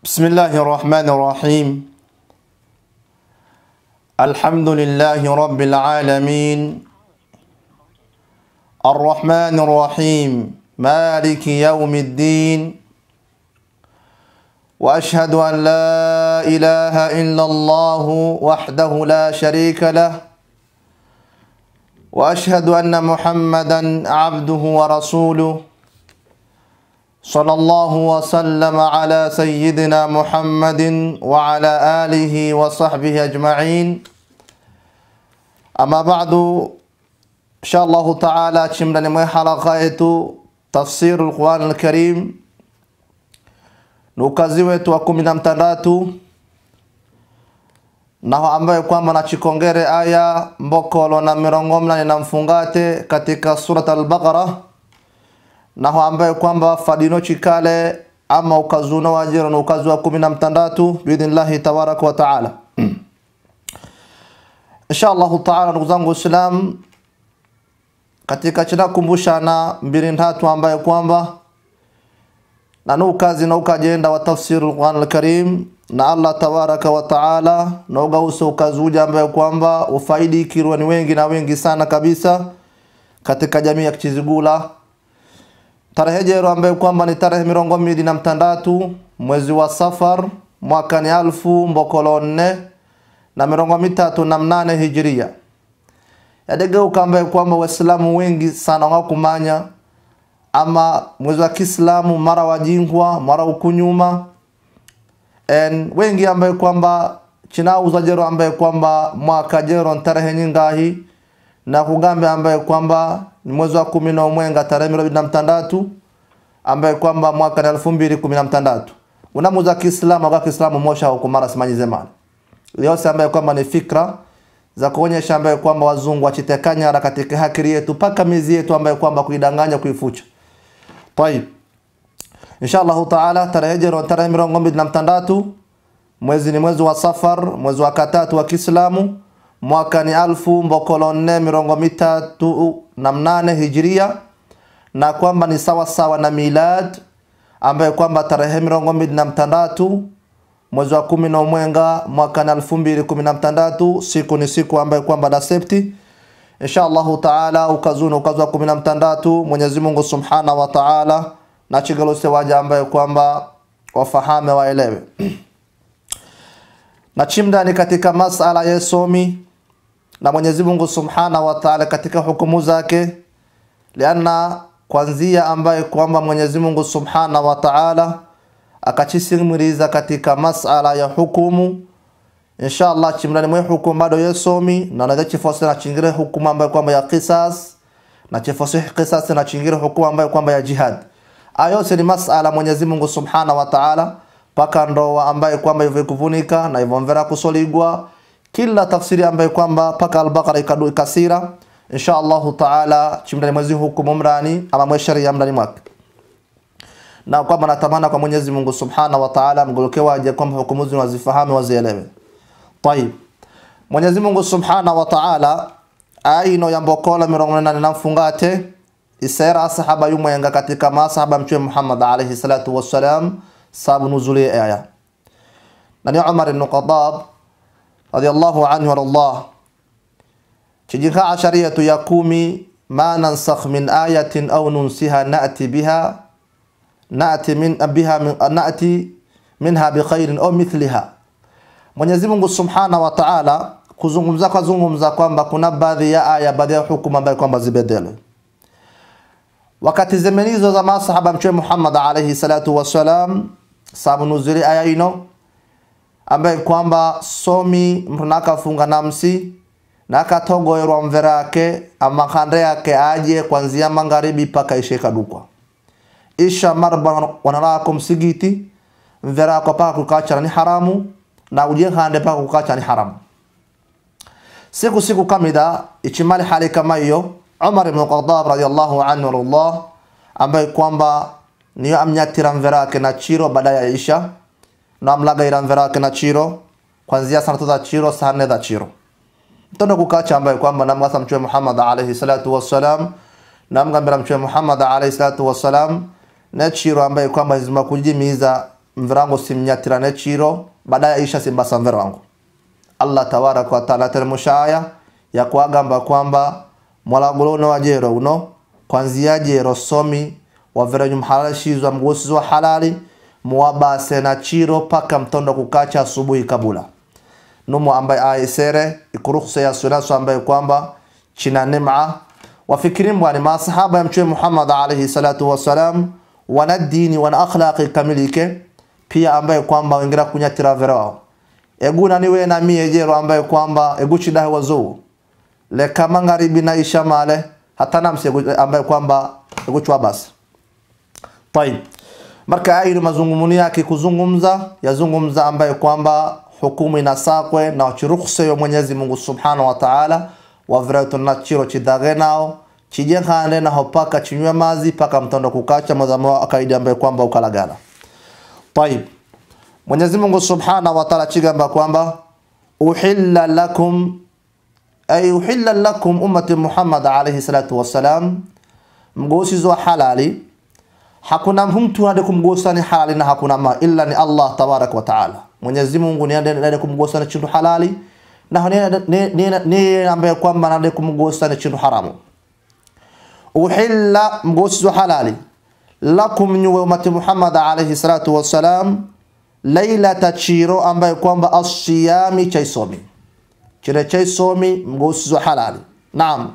بسم الله الرحمن الرحيم الحمد لله رب العالمين الرحمن الرحيم مالك يوم الدين واشهد ان لا اله الا الله وحده لا شريك له واشهد ان محمدا عبده ورسوله صلى الله وسلم على سيدنا محمد وعلى آله وصحبه أجمعين أما بعد إن شاء الله تعالى تشملنا من حلقة تفسير القرآن الكريم nukazi wetu wa kumi na mtandatu naho ambaye kwamba nachikongere aya mbokolo na mirongo mnane na mfungate katika surat al-Baqara naho ambaye kwamba fadino chikale ama ukazuno wajiro na ukazu wa kumi na mtandatu biidhnillahi tabaraka wa taala insha allahu taala ndugu zangu waislam katika chinakumbushana mbili ntatu ambaye kwamba nanu ukazi na ukajenda wa tafsiri lquran alkarim na allah tabaraka wa taala naugause ukazi uja ambaye kwamba ufaidikirwa ni wengi na wengi sana kabisa katika jamii ya kichizigula tarehe jero ambayo kwamba ni tarehe mirongo mbili na mtandatu mwezi wa safar mwaka ni alfu mbokolo nne na mirongo mitatu na mnane hijiria yadegeuka ambaye kwamba waislamu wengi sana wakumanya ama mwezi wa kiislamu mara wajingwa mara ukunyuma en wengi ambaye kwamba chinauza jero ambaye kwamba mwaka jero tarehe nyingahi na kugambe ambaye kwamba ni mwezi wa kumi na umwenga tarehe mirongo na mtandatu ambaye kwamba mwaka ni elfu mbili kumi na mtandatu unamuza kiislamu kwa kiislamu mosha huko mara simanyi zemani yose ambaye kwamba ni fikra za kuonyesha ambaye kwamba wazungu wachitekanyara katika hakiri yetu paka mizi yetu ambaye kwamba kuidanganya kuifucha طيب insha allahu taala tarehe jero tarehe mirongo mbili na mtandatu mwezi ni mwezi wa safar mwezi wa katatu wa kiislamu mwaka ni alfu mbokolo nne mirongo mitatu na mnane hijiria na kwamba ni sawa sawa na milad ambaye kwamba tarehe mirongo mbili na mtandatu mwezi wa kumi na umwenga mwaka ni alfu mbili kumi na mtandatu siku ni siku ambaye kwamba na septi insha allahu taala ukazuna ukazi wa kumi na mtandatu mwenyezi mungu subhana wa taala na chigalose waja ambaye kwamba wafahame waelewe na chimdani katika masala ya somi na Mwenyezi Mungu Subhana wa Ta'ala katika hukumu zake lianna kwanzia ambaye kwamba Mwenyezi Mungu Subhana wa Ta'ala akachisimiriza katika masala ya hukumu inshallah chimrani mwe hukumu bado yesomi na na chifose na chingire hukumu ambayo kwamba ya qisas na chifose qisas na chingire hukumu ambayo kwamba ya jihad ayose ni masala Mwenyezi Mungu Subhana wa Ta'ala paka ndoa ambaye kwamba hivyo kuvunika na hivyo mvera kusoligwa kila tafsiri ambayo kwamba paka al-Baqara ikadu ikasira insha Allahu taala chimdani mwezi hukumu mrani ama mwe sharia mrani mwake na kwamba natamana kwa Mwenyezi Mungu Subhanahu wa Ta'ala mgoloke waje kwamba hukumu hizo wazifahamu wazielewe. Tayib. Mwenyezi Mungu Subhanahu wa Ta'ala aino yambokola mirongo nane na mfungate isera sahaba yumwenga katika masahaba mtume Muhammad alayhi salatu wassalam sababu nuzuli aya. Na ni Umar ibn Khattab radiyallahu anhu warallah kijinka ashariyatu ya kumi ma nansakh min ayatin au nunsiha na'ti biha na'ti min biha min, na'ti minha bikhairin au mithliha Mwenyezi Mungu Subhanahu wa Ta'ala kuzungumza kwa zungumza kwamba kuna baadhi ya aya baadhi ya hukumu ambayo kwamba zibedele wakati zemenizo za masahaba mtume Muhammad alayhi salatu wasalam sababu nuzuli aya ino ambaye kwamba somi mtu nakafunga namsi nakatogoerwa mvera yake amakande yake aje kwanzia magharibi paka ishe kadukwa isha marba wanarako msigiti mvera yako paka kukacha ni haramu na uje hande paka kukacha ni haramu siku siku kamida ichimali hali kama hiyo Umar ibn Khattab radiyallahu anhu Allah ambaye kwamba niyo amnyatira mvera yake na chiro baada ya isha namlaga ira mvera yake na chiro kwanzia saa tatu za chiro saa nne za chiro mtondo kukacha ambaye kwamba namwasa mtume Muhammad alayhi salatu wassalam namgambira mtume Muhammad alayhi salatu wassalam na chiro ambaye kwamba zima kujimiza mverango simnyatirane chiro baadaye isha simbasa mverango allah tabaraka wa taala teremsha aya ya kuagamba kwamba mwalagulo uno wajero uno kwanzia jero somi waverenyu mhalashizwa mgusizwa halali muwabase na chiro paka mtondo kukacha asubuhi kabula numu ambaye aisere ikurukhsa ya sunaso ambaye kwamba china nima wafikiri mbwani masahaba ya mtume Muhammad alayhi salatu wassalam wana dini wana akhlaqi kamilike pia ambaye kwamba wengira kunyatira verao eguna niwe na mie jero ambaye kwamba eguchidahe wazuu leka magharibi na isha male hata namsi ambaye kwamba eguchwa basi طيب marka ayi mazungumuni yake kuzungumza yazungumza ambaye kwamba hukumu inasakwe na chirukhse yo Mwenyezi Mungu Subhanahu wa Ta'ala wavretu na chiro chidage nao chijekhane naho paka chinywe mazi paka mtondo kukacha mazamo akaidi ambaye kwamba ukalagala طيب Mwenyezi Mungu Subhanahu wa Ta'ala chigamba kwamba uhilla lakum ay uhilla lakum ummati Muhammad alayhi salatu wassalam mgosizwa halali hakuna mtu ade kumgosa ni halali na hakuna ma illa ni Allah tabarak wa taala Mwenyezi Mungu ni ade kumgosa ni chintu halali na ni ni ni ambaye kwamba ade kumgosa ni chintu haramu uhilla mgosi wa halali lakum nyuwe umati Muhammad alayhi salatu wassalam lailata chiro ambaye kwamba asiyami chaisomi chire chaisomi mgosi wa halali naam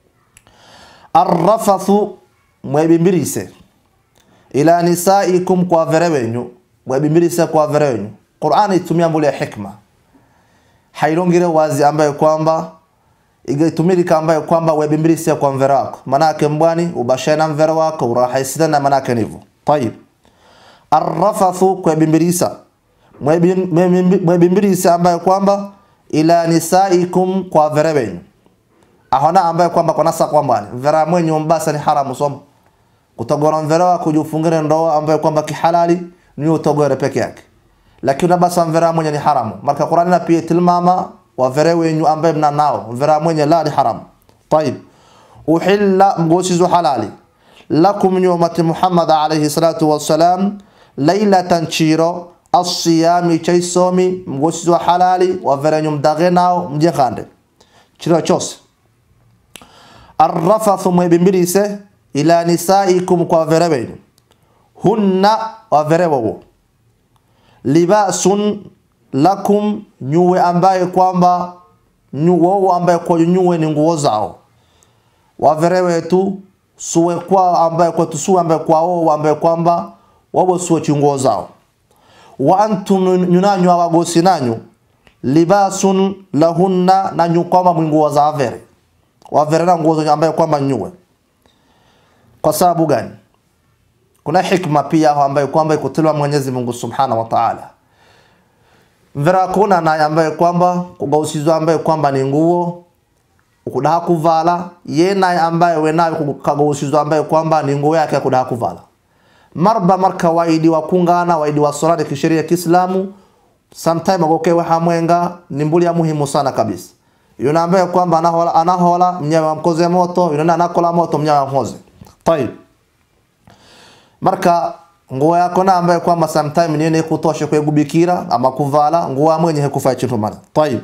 arrafathu mwebimbirise ila nisaikum kwa vere wenyu mwebimbirise kwa vere wenyu Qur'ani itumia mbule ya hikma hailongire wazi ambaye kwamba igaitumilika ambaye kwamba webimbirise kwa mvere wako manake mbwani ubashana mvere wako urahaisina na manake nivo tayib arrafathu kwebimbilisa mwebimbilisa ambaye kwamba ila nisaikum kwa vere wenyu ahona ambaye kwamba kwa nasa kwa mbwani mvere mwenyu mbasa ni haramu somo kutogora mvere wako ujufungire ndoa ambaye kwamba kihalali ni utogore peke yake lakini basa mvere mwenye ni haramu marka Qur'ani na pia tilmama wa vere wenyu ambaye mna nao mvere mwenye la ni haramu طيب uhilla mgosizo halali lakum nyumati Muhammad alayhi salatu wassalam lailatan chiro asiyami chaisomi mgosizo halali wa vere nyum dage nao mjekande chiro chose arrafathu mwebimbilise ila nisaikum kwa vere wenyu hunna wa vere wawo libasun lakum nyuwe ambaye kwamba wao ambaye kwa nyuwe ni nguo zao wavere wetu suwe kwa ambaye kwa tusuwe ambaye kwa wao ambaye kwamba wao suwe chinguo zao wa antum nyunanyu awagosi nanyu libasun lahunna na nyukoma mwinguo za avere wavere na nguo ambaye kwamba nyuwe kwa sababu gani kuna hikma pia ambayo kwamba ikutilwa Mwenyezi Mungu Subhanahu wa Ta'ala mvera kuna naye ambaye kwamba kugausizwa ambaye kwamba ni nguo ukudaha kuvala ye naye ambaye we naye kagausizwa ambaye kwamba ni nguo yake kudaha kuvala marba marka waidi wa kungana waidi wa salati kisheria Kiislamu sometime agokewe hamwenga ni mbuli ya muhimu sana kabisa yuna ambaye kwamba anahola anahola mnyawa mkoze moto yuna anakola moto mnyawa mhoze طيب marka nguo yako na ambaye kwamba sometime niene kutosha kwa gubikira ama kuvala nguo mwenye hekufai chintu mana طيب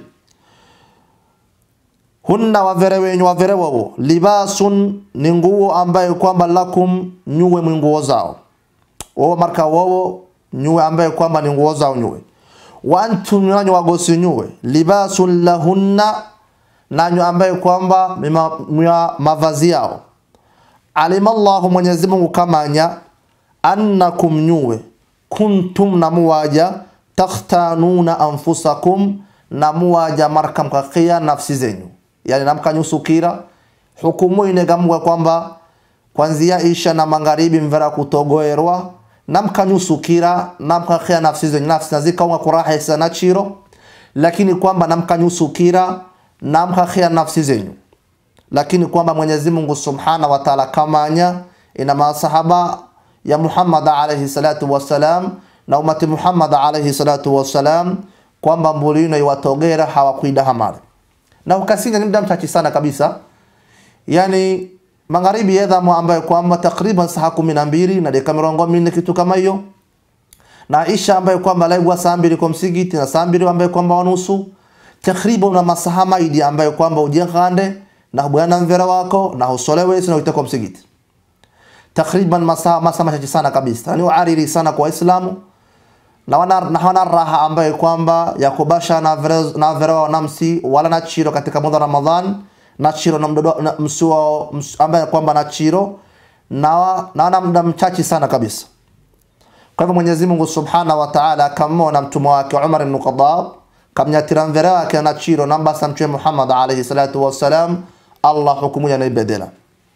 hunna wavere wenyu wavere wao libasun ni nguo ambaye kwamba lakum nyuwe nguo zao wao marka wao nyuwe ambaye kwamba ni nguo zao nyuwe wa antum nanyu wagosi nyuwe libasun lahunna nanyu ambaye kwamba mima mavazi yao alima Allahu Mwenyezi Mungu kamanya annakum nyuwe kuntum namuwaja takhtanuna anfusakum namuwaja marka mkakia nafsi zenyu yani namkanyusukira hukumu inegamwa kwamba kwanzia isha na magharibi mvera kutogoerwa namkanyusukira namkakia nafsi zenyu nafsi nazikaunga kuraha sana chiro lakini kwamba namkanyusukira namkakia nafsi zenyu lakini kwamba Mwenyezi Mungu Subhanahu wa Ta'ala kamanya ina masahaba ya Muhammad alayhi salatu wassalam na umati Muhammad alayhi salatu wassalam kwamba mbulino iwatogera hawakuida hamari na ukasinya ni muda mchache sana kabisa yani magharibi yedha ambayo kwamba takriban saa kumi na mbili na dakika mirongo minne kitu kama hiyo na isha ambaye kwamba laigwa saa mbili kwa msigiti na saa mbili ambaye kwamba wanusu takriban na masaha maidi ambaye kwamba ujekhande na bwana mvera wako na usolewe sina uitako msigiti takriban masaa masaa machache sana kabisa ni uariri sana kwa waislamu na wana na wana raha ambaye kwamba ya kubasha na vere, na vere na msi wala na chiro katika mwezi wa Ramadhan na chiro na mdodo na msuo ms, ambaye kwamba na chiro na na wana muda mchache sana kabisa kwa hivyo Mwenyezi Mungu Subhanahu wa Ta'ala akamwona mtume wake Umar ibn Khattab kamnyatira mvere wake na chiro na mbasa mtume Muhammad alayhi salatu wassalam Allah hukumu ya naibadala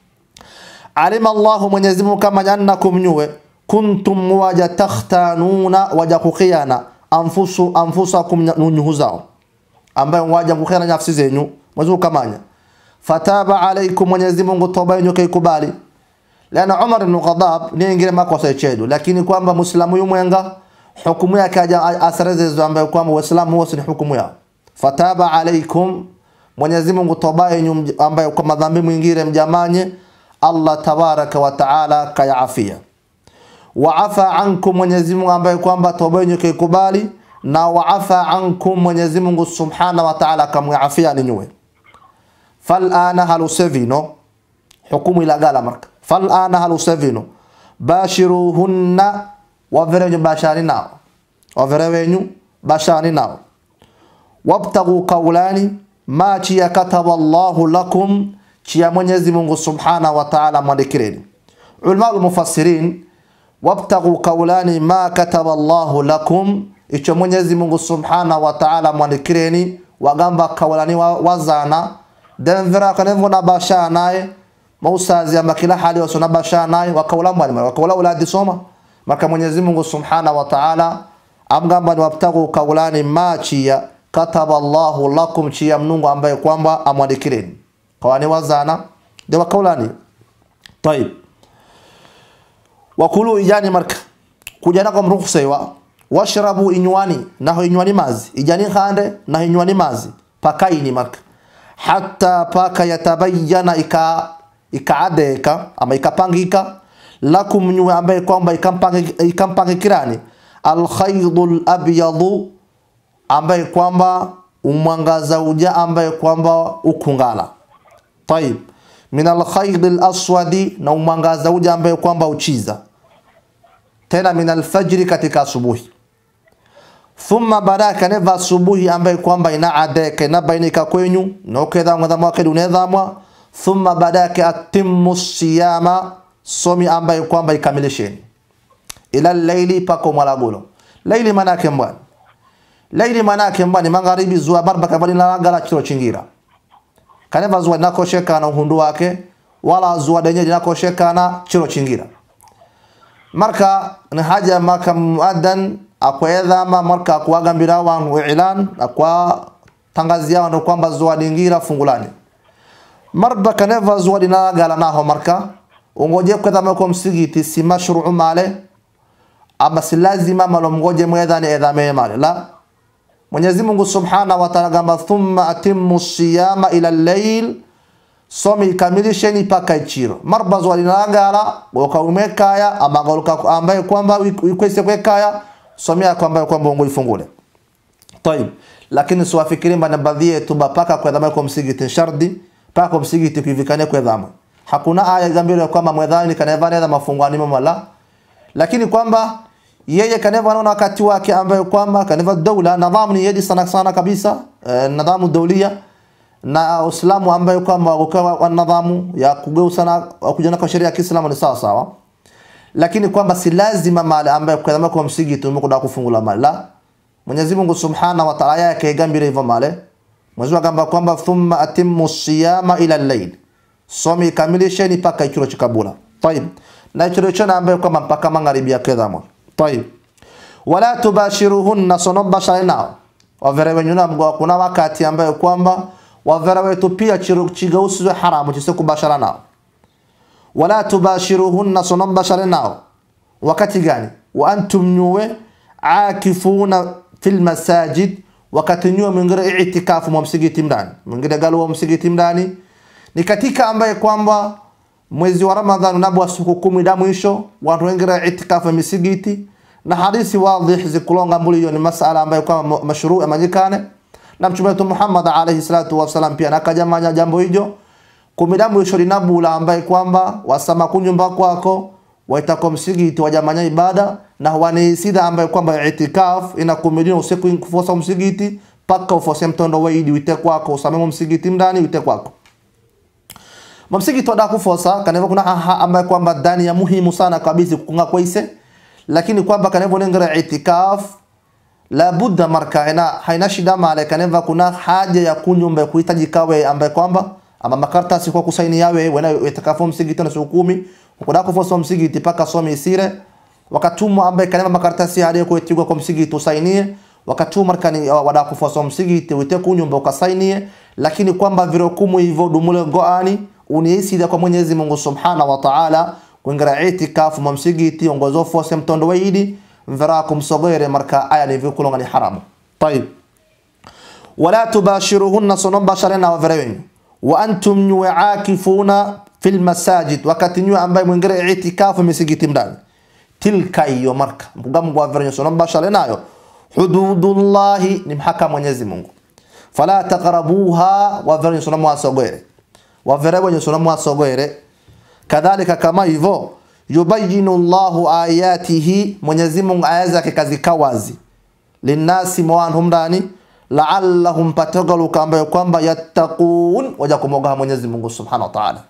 alima Allahu Mwenyezi Mungu kama annakum nyuwe kuntum waja takhtanuna waja kukhiana anfusu anfusakum nunyuhu zao ambayo waja kukhiana nafsi zenyu Mwenyezi Mungu kamanya fataba alaikum Mwenyezi Mungu toba yenu kaikubali lana Umar ibn Khattab ni ingine makosa yechedu lakini kwamba muislamu yumwenga hukumu yake aja asareze ambayo kwamba waislamu wote ni hukumu yao fataba alaikum Mwenyezi Mungu toba yenu ambayo kwa madhambi mwingine mjamanye Allah tabaraka wa taala kayaafia waafa ankum Mwenyezi Mungu ambaye kwamba toba yenu kaikubali na waafa ankum Mwenyezi Mungu subhana wa taala kamwafia ninywe falana halusevino hukumu ilagala marka falana halusevino bashiruhunna wavere wenyu bashani nao wavere wenyu bashani nao wabtagu kaulani ma chiya kataba Allahu lakum chiya Mwenyezi Mungu subhana wa taala mwandikireni ulama mufassirin wabtagu kaulani ma kataba Allahu lakum icho Mwenyezi Mungu subhana wa taala mwandikireni wagamba kaulani wa, wazana denvera kanevo na basha naye mausazi ama kila hali wasona basha naye wakaula mwalimu wakaula uladi soma maka Mwenyezi Mungu subhana wa taala amgamba ni wabtagu kaulani ma chiya kataba Allahu lakum chiya mnungu ambaye kwamba amwandikireni kawani wazana de wakaulani طيب wakulu ijani marka kujana kwa mruhusa wa washrabu inywani naho inywani mazi ijani khande naho inywani mazi pakaini marka hatta paka yatabayyana ika ikaadeka ama ikapangika lakum nyuwe ambaye kwamba ikampangikirani alkhaydul abyadu ambaye kwamba umwangaza uja ambaye kwamba ukungala طيب min alkhayd alaswadi na umwangaza uja ambaye kwamba uchiza tena min alfajri katika asubuhi thumma baraka neva asubuhi ambaye kwamba inaadeka inabainika kwenyu nokedhamwa kedunedhamwa thumma badake atimmu siyama somi ambaye kwamba ikamilisheni ila laili pako mwalagulo laili manake mbwani laili manake mbwani magharibi zuwa barba kabali nalagala chiro chingira kaneva zuwa nakoshekana uhundu wake wala zuwa denye linakoshekana chiro chingira marka ni haja maka muaddan akwedhama marka akuwagambira wantu ilan akwa tangazia wantu kwamba zuwa dingira fungulani marba kaneva zuwa dinagala naho marka ungoje kwedhama kwa msigiti si mashru'u male ama si lazima malo mgoje mwedhani edhame male la Mwenyezi Mungu Subhana wa Ta'ala gamba thumma atimmu siyama ila al-layl somi kamilisheni paka ichiro marba zuwa dinagala wakaumekaya ama galuka ambaye kwamba ikwese kwekaya somea kwamba kwamba ungo ifungule طيب lakini siwafikiri mbana baadhi yetu bapaka kwa dhamana kwa msigiti shardi paka kwa msigiti kuivikane kwa dhamana hakuna aya gambiro kwamba mwedhani kaneva nenda mafungwani mala lakini kwamba yeye kaneva anaona wakati wake ambayo kwamba kaneva dola nidhamu ni yedi sana sana kabisa eh, nidhamu daulia na Uislamu ambayo kwamba ukawa nidhamu ya kugeuza na kujana kwa sheria ya Kiislamu ni sawa sawa lakini kwamba si lazima mali ambayo kwa dhamana kwa msigiti umekuda kufungula mali la Mwenyezi Mungu Subhana wa Ta'ala yake gambira hivyo male Mwenyezi Mungu gamba kwamba thumma atimmu siyama ila al-layl somi kamilisheni paka ikiro chikabula طيب na ikiro chana ambayo kwamba mpaka magharibi ya kedhamo طيب wala tubashiruhunna sonobashara nao wavere wenyu na mgwa kuna wakati ambayo kwamba wavere wetu pia chigausizwe haramu chise kubashara nao wala tubashiruhunna sonobashara nao wakati gani wa antum nyuwe akifuna fil masajid wakati nyuwe mwingine itikafu mwa msigiti mdani mwingine galu wa msigiti mdani ni katika ambaye kwamba mwezi wa Ramadhan unabwa siku kumi da mwisho watu wengine itikafu misigiti na hadithi wadhih zikulonga mbuli hiyo ni masala ambayo kwa mashru amanyikane na mtume wetu Muhammad alayhi salatu wasalam pia nakajamanya jambo hijo kumidamu isho linabula ambaye kwamba wasama kunyumba kwako waitako msigiti wajamanya ibada na wanisida ambaye kwamba itikaf inakumilina usiku kufosa msigiti paka ufose mtondo waidi wite kwako usamemo msigiti mndani wite kwako mamsigiti wada kufosa kaneva kuna haha ambaye kwamba ndani ya muhimu sana kabisa kukunga kwaise lakini kwamba kaneva nengera itikaf la budda marka ina haina shida male kaneva kuna haja ya kunyumba kuhitaji kawe ambaye kwamba ama makartasi kwa kusaini yawe wena itikafu msigiti na siku kumi kuda kufosa msigiti paka some isire wakatuma ambaye kaneva makartasi hadi kuitigwa kwa msigiti usainie wakati markani wada kufosa msigiti wite kunyumba ukasainie lakini kwamba virokumu hivyo dumule goani uniisida kwa Mwenyezi Mungu Subhana wa Ta'ala kuingira itikafu mamsigiti ongozo fose mtondo waidi mvira kumsogere marka aya ni vikulonga ni haramu طيب ولا تباشرهن صنم بشرنا وفرين وانتم عاكفون في المساجد wakati nywe ambaye mwingira itikafu misigiti mdani tilka hiyo marka mgamgo wa verenya صنم bashara nayo hududullahi ni mhaka Mwenyezi Mungu fala taqrabuha wa verenya صنم wasogere wavere wenye sunamu wasogere kadhalika kama hivyo yubayinu Allahu ayatihi Mwenyezi Mungu aya zake kazika wazi linnasi mwanhum ndani la'allahum patagalu kamba kwamba yattaqun waja kumoga Mwenyezi Mungu Subhanahu wa Ta'ala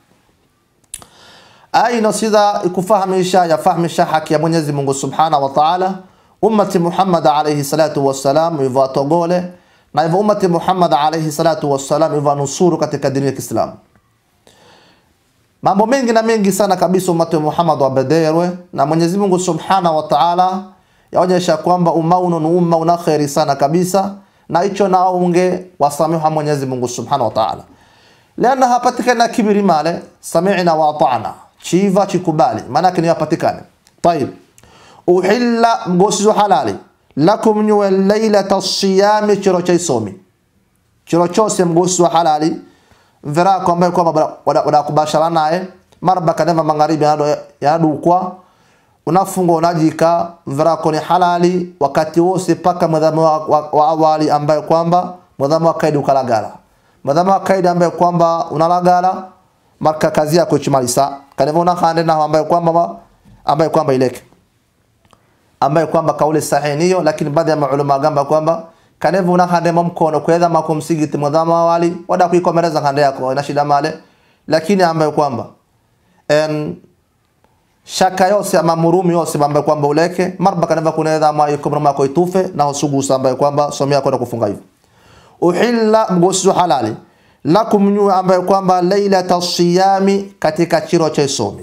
aina sida ikufahamisha yafahamisha haki ya Mwenyezi Mungu Subhanahu wa Ta'ala ummati Muhammad alayhi salatu wassalam hivyo atogole na hivyo ummati Muhammad alayhi salatu wassalam hivyo nusuru katika dini ya Kiislamu mambo mengi na mengi sana kabisa umati wa Muhammad wabederwe na Mwenyezi Mungu Subhanahu wa Ta'ala yaonyesha kwamba umma uno ni umma una khairi sana kabisa na hicho na unge wasamiha Mwenyezi Mungu Subhanahu wa Ta'ala lana hapatikana kibiri male sami'na wa ata'na chiva chikubali maana yake ni hapatikane طيب uhilla mgosizo halali lakum nyuwe lailata siyami chiro cha isomi chiro chose mgosizo halali mvera kwamba kwamba wada kubashara naye marba kaneva magharibi yanadukwa unafunga unajika mvera ko ni halali wakati wose paka mwadhamu wa, wa, wa awali ambaye kwamba mwadhamu wa kaidi ukalagala mwadhamu wa kaidi ambaye kwamba unalagala marka kazi yako ichimalisa kaneva unakande na ambaye kwamba ambaye kwamba ileke ambaye kwamba kauli sahihi niyo lakini baadhi ya maulama gamba kwamba kanevu una hande mkono kweza mako msigiti mwadhama wali wada kuikomereza hande yako ina shida male lakini ambaye kwamba en shaka yose ama murumi yose ambaye kwamba uleke marba kaneva kunaweza ama yuko mako itufe na usugu ambaye kwamba somea kwenda kufunga hivyo uhilla mgosi halali lakum nyu ambaye kwamba lailata siyami katika chiro cha somi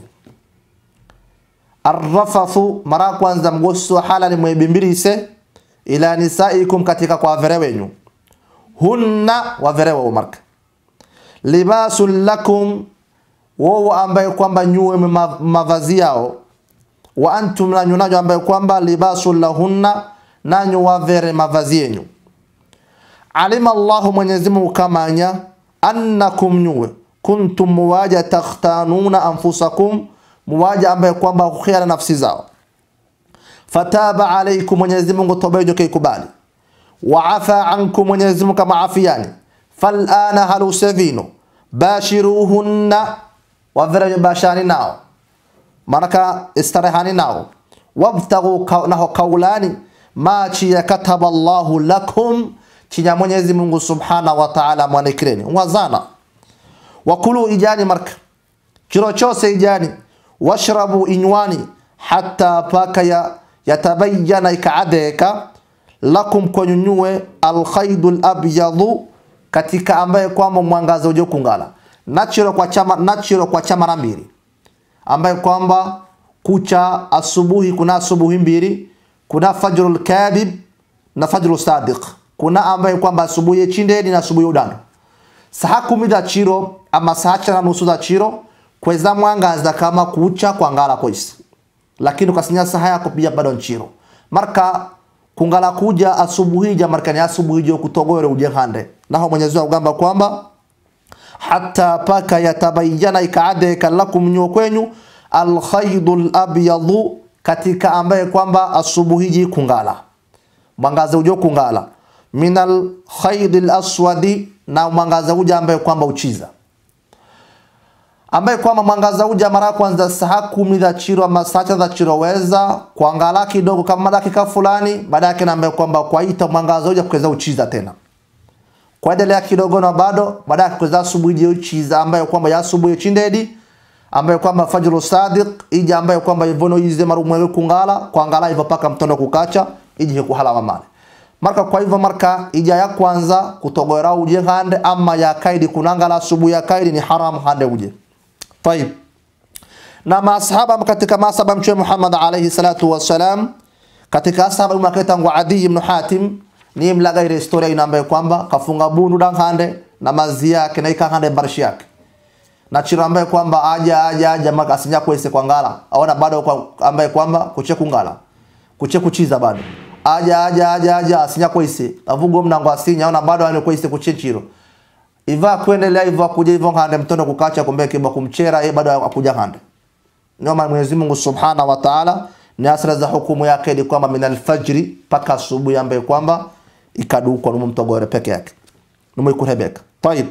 arrafathu mara kwanza mgosi halali mwebimbirise ila nisaikum katika kwa vere wenyu hunna wa vere wao marka libasul lakum wao ambaye kwamba nyuwe mavazi yao wa antum na nyunajo ambaye kwamba libasul lahunna nanyu wa vere mavazi yenyu alima Allahu Mwenyezi Mungu kamanya annakum nyuwe kuntum muwaja takhtanuna anfusakum muwaja ambaye kwamba kukhiana nafsi zao fataba alaykum Mwenyezi Mungu toba hiyo kaikubali wa afa ankum Mwenyezi Mungu kama afiani falana halu savino bashiruhunna wavira bashani nao manaka istarehani nao wabtaghu naho kaulani ma chi kataba Allahu lakum chinya Mwenyezi Mungu Subhanahu wa Ta'ala mwanikireni wazana wakulu ijani marka chiro chose ijani washrabu inywani hatta paka ya yatabayyana ikaadeka lakum kwenyunyue alkhaidul abyadu katika ambaye kwamba mwangaza uje kungala natural kwa chama natural kwa chama mara mbili ambaye kwamba kucha asubuhi kuna asubuhi mbili kuna fajrul kadhib na fajrul sadiq kuna ambaye kwamba asubuhi chindeni na asubuhi udano saa kumi za chiro ama saa cha na nusu za chiro kweza mwangaza kama kucha kwangala koisi lakini ukasinya saha yako pia bado nchiro marka kungala kuja asubuhi ja marka ni asubuhi jo kutogore uje hande naho Mwenyezi Mungu gamba kwamba hatta paka yatabayyana ikaade kalakum nyo kwenyu alkhaydul abyadu katika ambaye kwamba asubuhiji kungala mwangaza ujo kungala minal khaydi aswadi na mwangaza uja ambaye kwamba uchiza ambaye kwamba mwangaza uja mara kwanza saa kumi za chiro ama saa za chiro weza kuangala kidogo kama dakika fulani baada yake na ambaye kwamba kwaita mwangaza uja kuweza uchiza tena kuendelea kidogo na bado baada ya kuweza asubuhi uchiza ambaye kwamba ya asubuhi chindedi ambaye kwamba fajru sadiq ija ambaye kwamba ivono ize marumwe kungala kuangala hivyo paka mtondo kukacha ije kuhala male marka kwa hivyo marka ija ya kwanza kutogora uje hande ama ya kaidi kunangala asubuhi ya kaidi ni haram hande uje طيب na masahaba katika masahaba mtume Muhammad alayhi salatu wassalam katika sahaba makatangu Adi ibn Hatim ni mlaga ile historia ina ambayo kwamba kafunga bundu hande na mazi yake na ikahande barshi yake na chira ambaye kwamba aja aja aja maka asinya kwese kwa ngala aona bado kwa ambaye kwamba kuche kungala kuche kuchiza bado aja aja aja aja asinya kwese avugo mnango asinya aona bado ane kwese kuche chiro iva kuendelea hivyo kuja hivyo hande mtondo kukacha kumbe kiba kumchera yeye bado akuja hande ndio maana Mwenyezi Mungu Subhanahu wa Ta'ala ni asra za hukumu yake ni kwamba min alfajri paka asubuhi ambaye kwamba ikadukwa numu mtogore peke yake numu ikurebeka طيب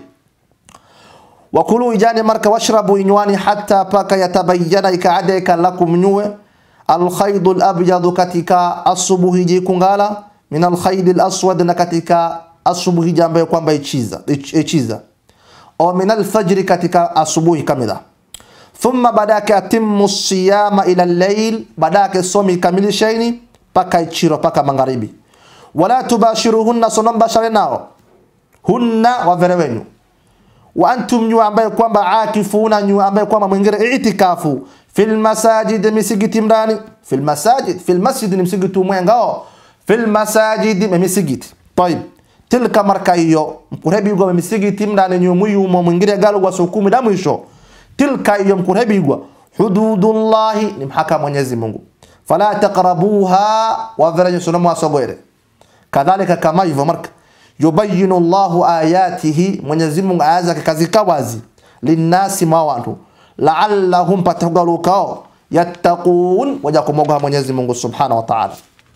wakulu ijani marka washrabu inywani hatta paka yatabayyana ikaadeka lakum nyue alkhaydu alabyadu katika asubuhi jikungala min alkhaydi alaswad na katika asubuhi jambo kwamba ichiza ichiza au min alfajri katika asubuhi kamila thumma badaka atimmu siyama ila al-layl badaka somi kamilisheni paka ichiro paka magharibi wala tubashiruhunna sonomba shale nao hunna wavere wenyu wa antum nyu ambaye kwamba akifuna nyu ambaye kwamba mwingine itikafu fil masajid misigiti mrani fil masajid fil masjid ni msigiti mwengao fil masajid misigiti طيب tilka marka hiyo mkurebigwa misigiti mrani nyu muyumo mwingine galo kwa sukumi da mwisho tilka hiyo mkurebigwa hududullahi ni mhaka Mwenyezi Mungu fala taqrabuha wa vile sunamu asogwere kadhalika kama hivyo marka yubayinu Allahu ayatihi Mwenyezi Mungu aya zake kazika wazi linnasi ma watu la'allahum patagalukao yattaqun waja kumoga Mwenyezi Mungu Subhanahu wa Ta'ala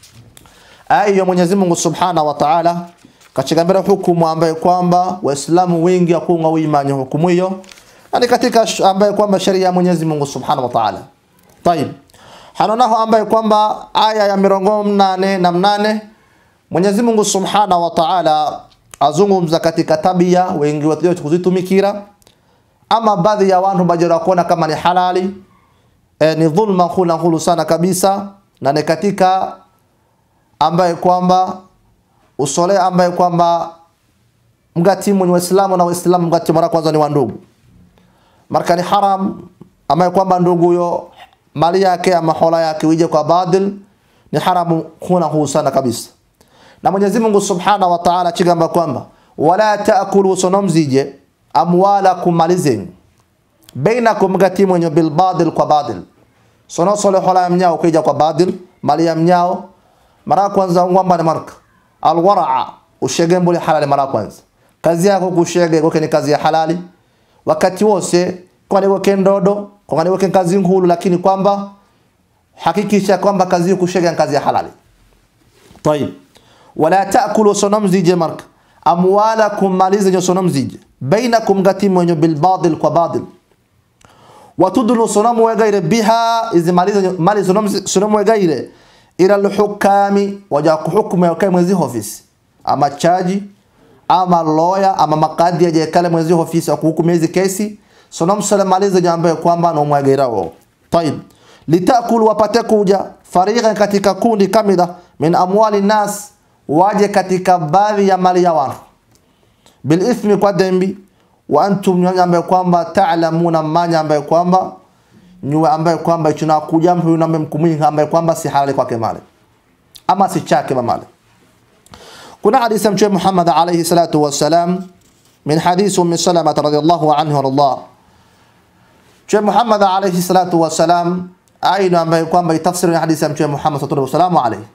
aya Mwenyezi Mungu Subhanahu wa Ta'ala kachigambira hukumu ambaye kwamba waislamu wengi akunga uimani hukumu hiyo ni katika ambaye kwamba sheria ya Mwenyezi Mungu Subhanahu wa Ta'ala طيب hanonaho ambaye kwamba aya ya mirongo mnane na mnane Mwenyezi Mungu Subhanahu wa Ta'ala azungumza katika tabia wengi wetu kuzitumikira ama baadhi ya watu bajira kuona kama ni halali e, ni dhulma hula hulu sana kabisa na ni katika ambaye kwamba usole ambaye kwamba mgati mwenye waislamu na waislamu mgati mara kwanza ni wandugu marka ni haram ambaye kwamba ndugu yo mali yake ama hola yake wije kwa badil ni haramu huna huu sana kabisa na Mwenyezi Mungu Subhanahu wa Ta'ala chigamba kwamba wala taakulu sonomzije amwalakum malizenyu bainakum gati mwenye bil badil kwa badil sono sole hola ya mnyao kuja kwa badil mali ya mnyao mara kwanza ngwamba ni marka alwaraa ushege mbuli halali mara kwanza kazi yako kushege kwa ni kazi ya halali wakati wose kwa ni weke ndodo kwa ni weke kazi ngulu lakini kwamba hakikisha kwamba kazi kushege kazi ya halali طيب wala taakulu sonomzije marka amwalakum malize sonomzije bainakum gati mwenye bil badil kwa badil watudlu sonomu wegaire biha izi malize mali sonomu wegaire ila alhukami waja kuhukumu ya kai mwezi ofisi ama chaji ama lawyer ama makadi ya jekale mwezi ofisi kuhukumu hizi kesi sonomu sala malize jambo kwamba no mwegaira wao طيب litakulu wapate kuja fariqan katika kundi kamida min amwali nas waje katika baadhi ya mali ya watu bil ithmi kwa dhambi wa antum nyanya ambaye kwamba ta'lamuna manya ambaye kwamba nyue ambaye kwamba tunakuja mtu yule ambaye mkumii ambaye kwamba si halali kwake mali ama si chake mali kuna hadithi ya mtume Muhammad alayhi salatu wassalam min hadith ummi salama radhiyallahu anha radha mtume Muhammad alayhi salatu wassalam aina ambaye kwamba itafsiri hadithi ya mtume Muhammad sallallahu alayhi wasallam alayhi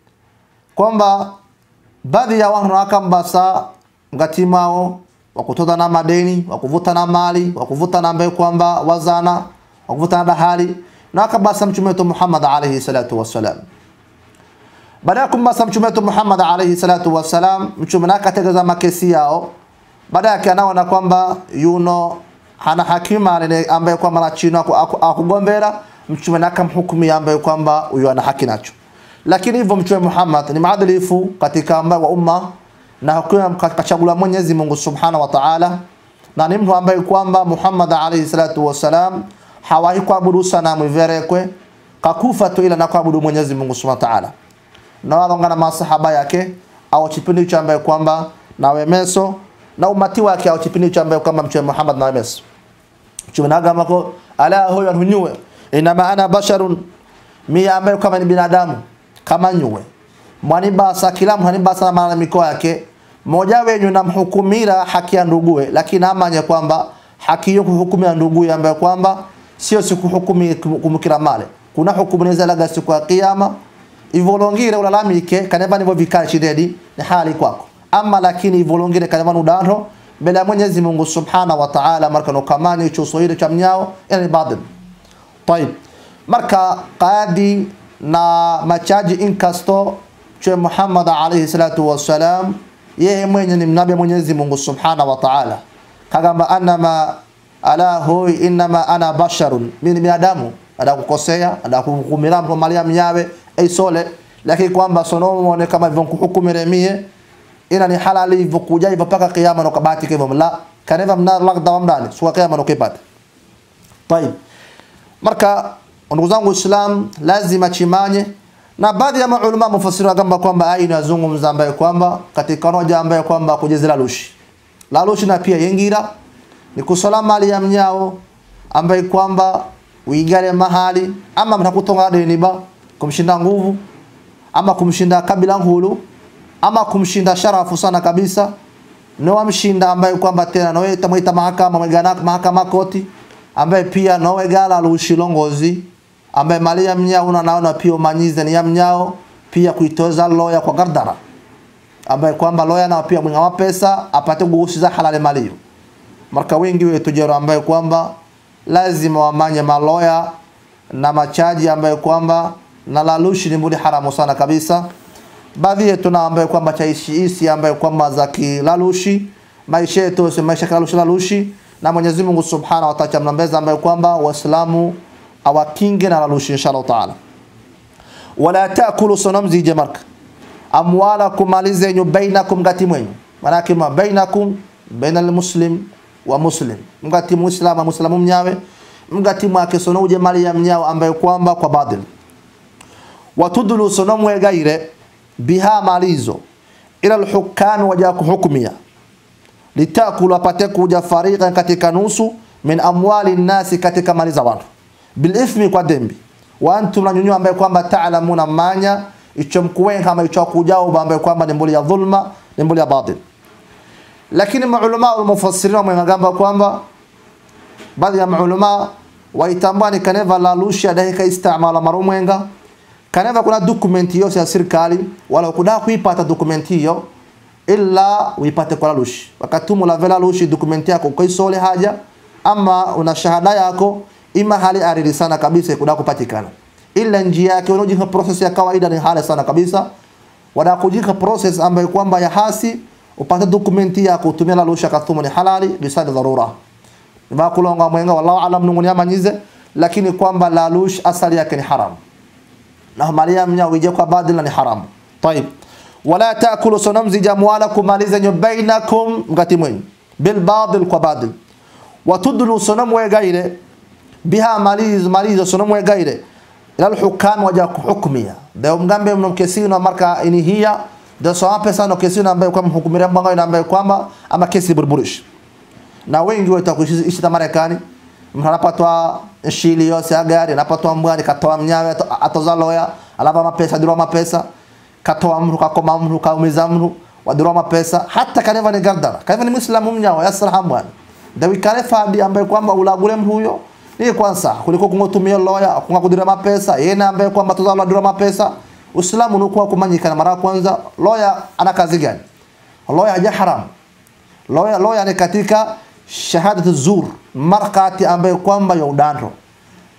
kwamba baadhi ya watu wakambasa mgatimao wakutoza na madeni wakuvuta na mali wakuvuta na ambaye kwamba wazana wakuvuta na dahali na akabasa mtume wetu Muhammad alayhi salatu wassalam baada ya kumbasa mtume wetu Muhammad alayhi salatu wassalam mtume na akategeza makesi yao baada yake anaona kwamba yuno hana hakima ale ambaye kwamba na chino akugombera mtume na akamhukumia ambaye kwamba huyo ana haki nacho lakini hivyo mtume Muhammad ni maadilifu katika ambaye wa umma na hakuna kachagula Mwenyezi Mungu Subhanahu wa Ta'ala na ni mtu ambaye kwamba Muhammad alayhi salatu wasalam hawahi kuabudu sanamu iverekwe kakufa tu ila na kuabudu Mwenyezi Mungu Subhanahu wa Ta'ala na walongana masahaba yake au kipindi cha ambaye kwamba na wemeso na umati wake au kipindi cha ambaye kwamba mtume Muhammad na wemeso mtume nagamba ko ala huyo hunyue inama ana basharun mi ambaye kama ni binadamu kama nyue mwani basa kila mwani basa na malalamiko yake mmoja wenyu namhukumira haki ya ndugue lakini amanye kwamba haki hiyo kuhukumia ndugue ambaye kwamba sio sikuhukumi kumkira male kuna hukumu inaweza laga siku ya kiyama ivolongire ulalamike kaneva nivo vikali shidedi ni hali kwako ama lakini ivolongire kaneva nudaro mbele ya Mwenyezi Mungu Subhanahu wa Ta'ala marka no kamani icho sohire cha mnyao ina ni badil طيب marka qadi na machaji inkasto che Muhammad alayhi salatu wassalam yeye mwenye ni mnabii Mwenyezi Mungu Subhanahu wa Ta'ala kagamba anama ala hoi inama ana basharun mimi ni binadamu ada kukosea ada kuhukumira mtu mali mnyawe aisole lakini kwamba sonomo kama hivyo kuhukumire mie ina ni halali hivyo kuja hivyo paka kiyama no kabati hivyo la kaneva mna lagda wa mdani suwa kiyama no kipata طيب marka ndugu zangu Islam lazima chimanye na baadhi ya maulama mufassiri wakamba kwamba ai inazungumza ambaye kwamba katika roja ambaye kwamba kujezela lushi la lushi na pia yengira ni kusola mali ya mnyao ambaye kwamba uigale mahali ama mnakutonga deni ba kumshinda nguvu ama kumshinda kabila hulu ama kumshinda sharafu sana kabisa no wamshinda ambaye kwamba tena no tamwita mahakama mwegana mahakama koti ambaye pia no wegala lushilongozi ambaye mali ya mnyao una naona pia umanyize ni ya mnyao pia kuitoza loya kwa gardara ambaye kwamba loya na pia mwenga pesa apate kugusiza halali mali hiyo marka wengi wetu jero ambaye kwamba lazima wamanye maloya na machaji ambaye kwamba na lalushi ni mbuli haramu sana kabisa baadhi yetu na ambaye kwamba chaishi isi ambaye kwamba za kilalushi maisha yetu si maisha kilalushi lalushi na Mwenyezi Mungu Subhanahu wa Ta'ala mnambeza ambaye kwamba waislamu awakinge na lalushi inshallah taala wala taakulu sonamzi jamarka amwalakum mali zenyu bainakum gati mwenyu manake ma bainakum baina almuslim wa muslim mgati muislamu muislamu mnyawe mgati mwake sono uje mali ya mnyao ambaye kwamba kwa badil watudulu sono mwegaire biha malizo ila alhukami waja kuhukumia litakulu apate kuja fariqan katika nusu min amwali nasi katika mali za watu bilithmi kwa dembi wa antum na nyunyu ambaye kwamba taalamuna manya icho mkuwen kama icho kujao ambaye kwamba ni mbuli ya dhulma ni mbuli ya batil lakini maulama wa mufassirin wamegamba kwamba baadhi ya maulama waitambua ni kaneva la lusha dakika istamala marumwenga kaneva kuna document hiyo ya serikali wala kuda kuipata document hiyo illa uipate kwa lushi wakati mu la vela lushi document yako kwa isole haja ama una shahada yako ima hali arili sana kabisa kuda kupatikana ila njia yake unajika process ya kawaida ni hali sana kabisa wada kujika process ambayo kwamba ya hasi upate dokumenti yako utumia la lusha kathumu ni halali bisadi dharura ba kulonga mwenga wallahu alam nungunia manyize lakini kwamba la lush asali yake ni haram na mali ya mnya uje kwa badala ni haram طيب wala taakulu sonamzi jamwalakum mali zenyu bainakum mgati mwenyu bil badil kwa badil watudlu sonamwe gaire biha maliz malizo sonamwe gaire ila alhukam waja kuhukmia da mgambe mnomkesino marka ini hiya da so pesa no kesino ambaye kwa mhukumira mbanga ina ambaye kwamba ama kesi burburish na wengi wetu kuishi ta Marekani mtu anapatwa shili yose ya gari anapatwa mbwani katoa mnyawe atoza loya alapa mapesa dirwa mapesa katoa mtu kakoma mtu kaumiza mtu wadirwa mapesa hata kaneva ni gardara kaneva ni muislamu mnyawe yasrahamu bwana dawi kale fadi ambaye kwamba ulagule mtu huyo ni kwanza kuliko kungotumia loya kunga kudira mapesa yeye ambaye kwamba toza loya dirwa mapesa Uislamu unakuwa kumanyikana mara kwanza loya ana kazi gani loya haja haram loya loya ni katika shahadatu zur markati ambayo kwamba ya udandro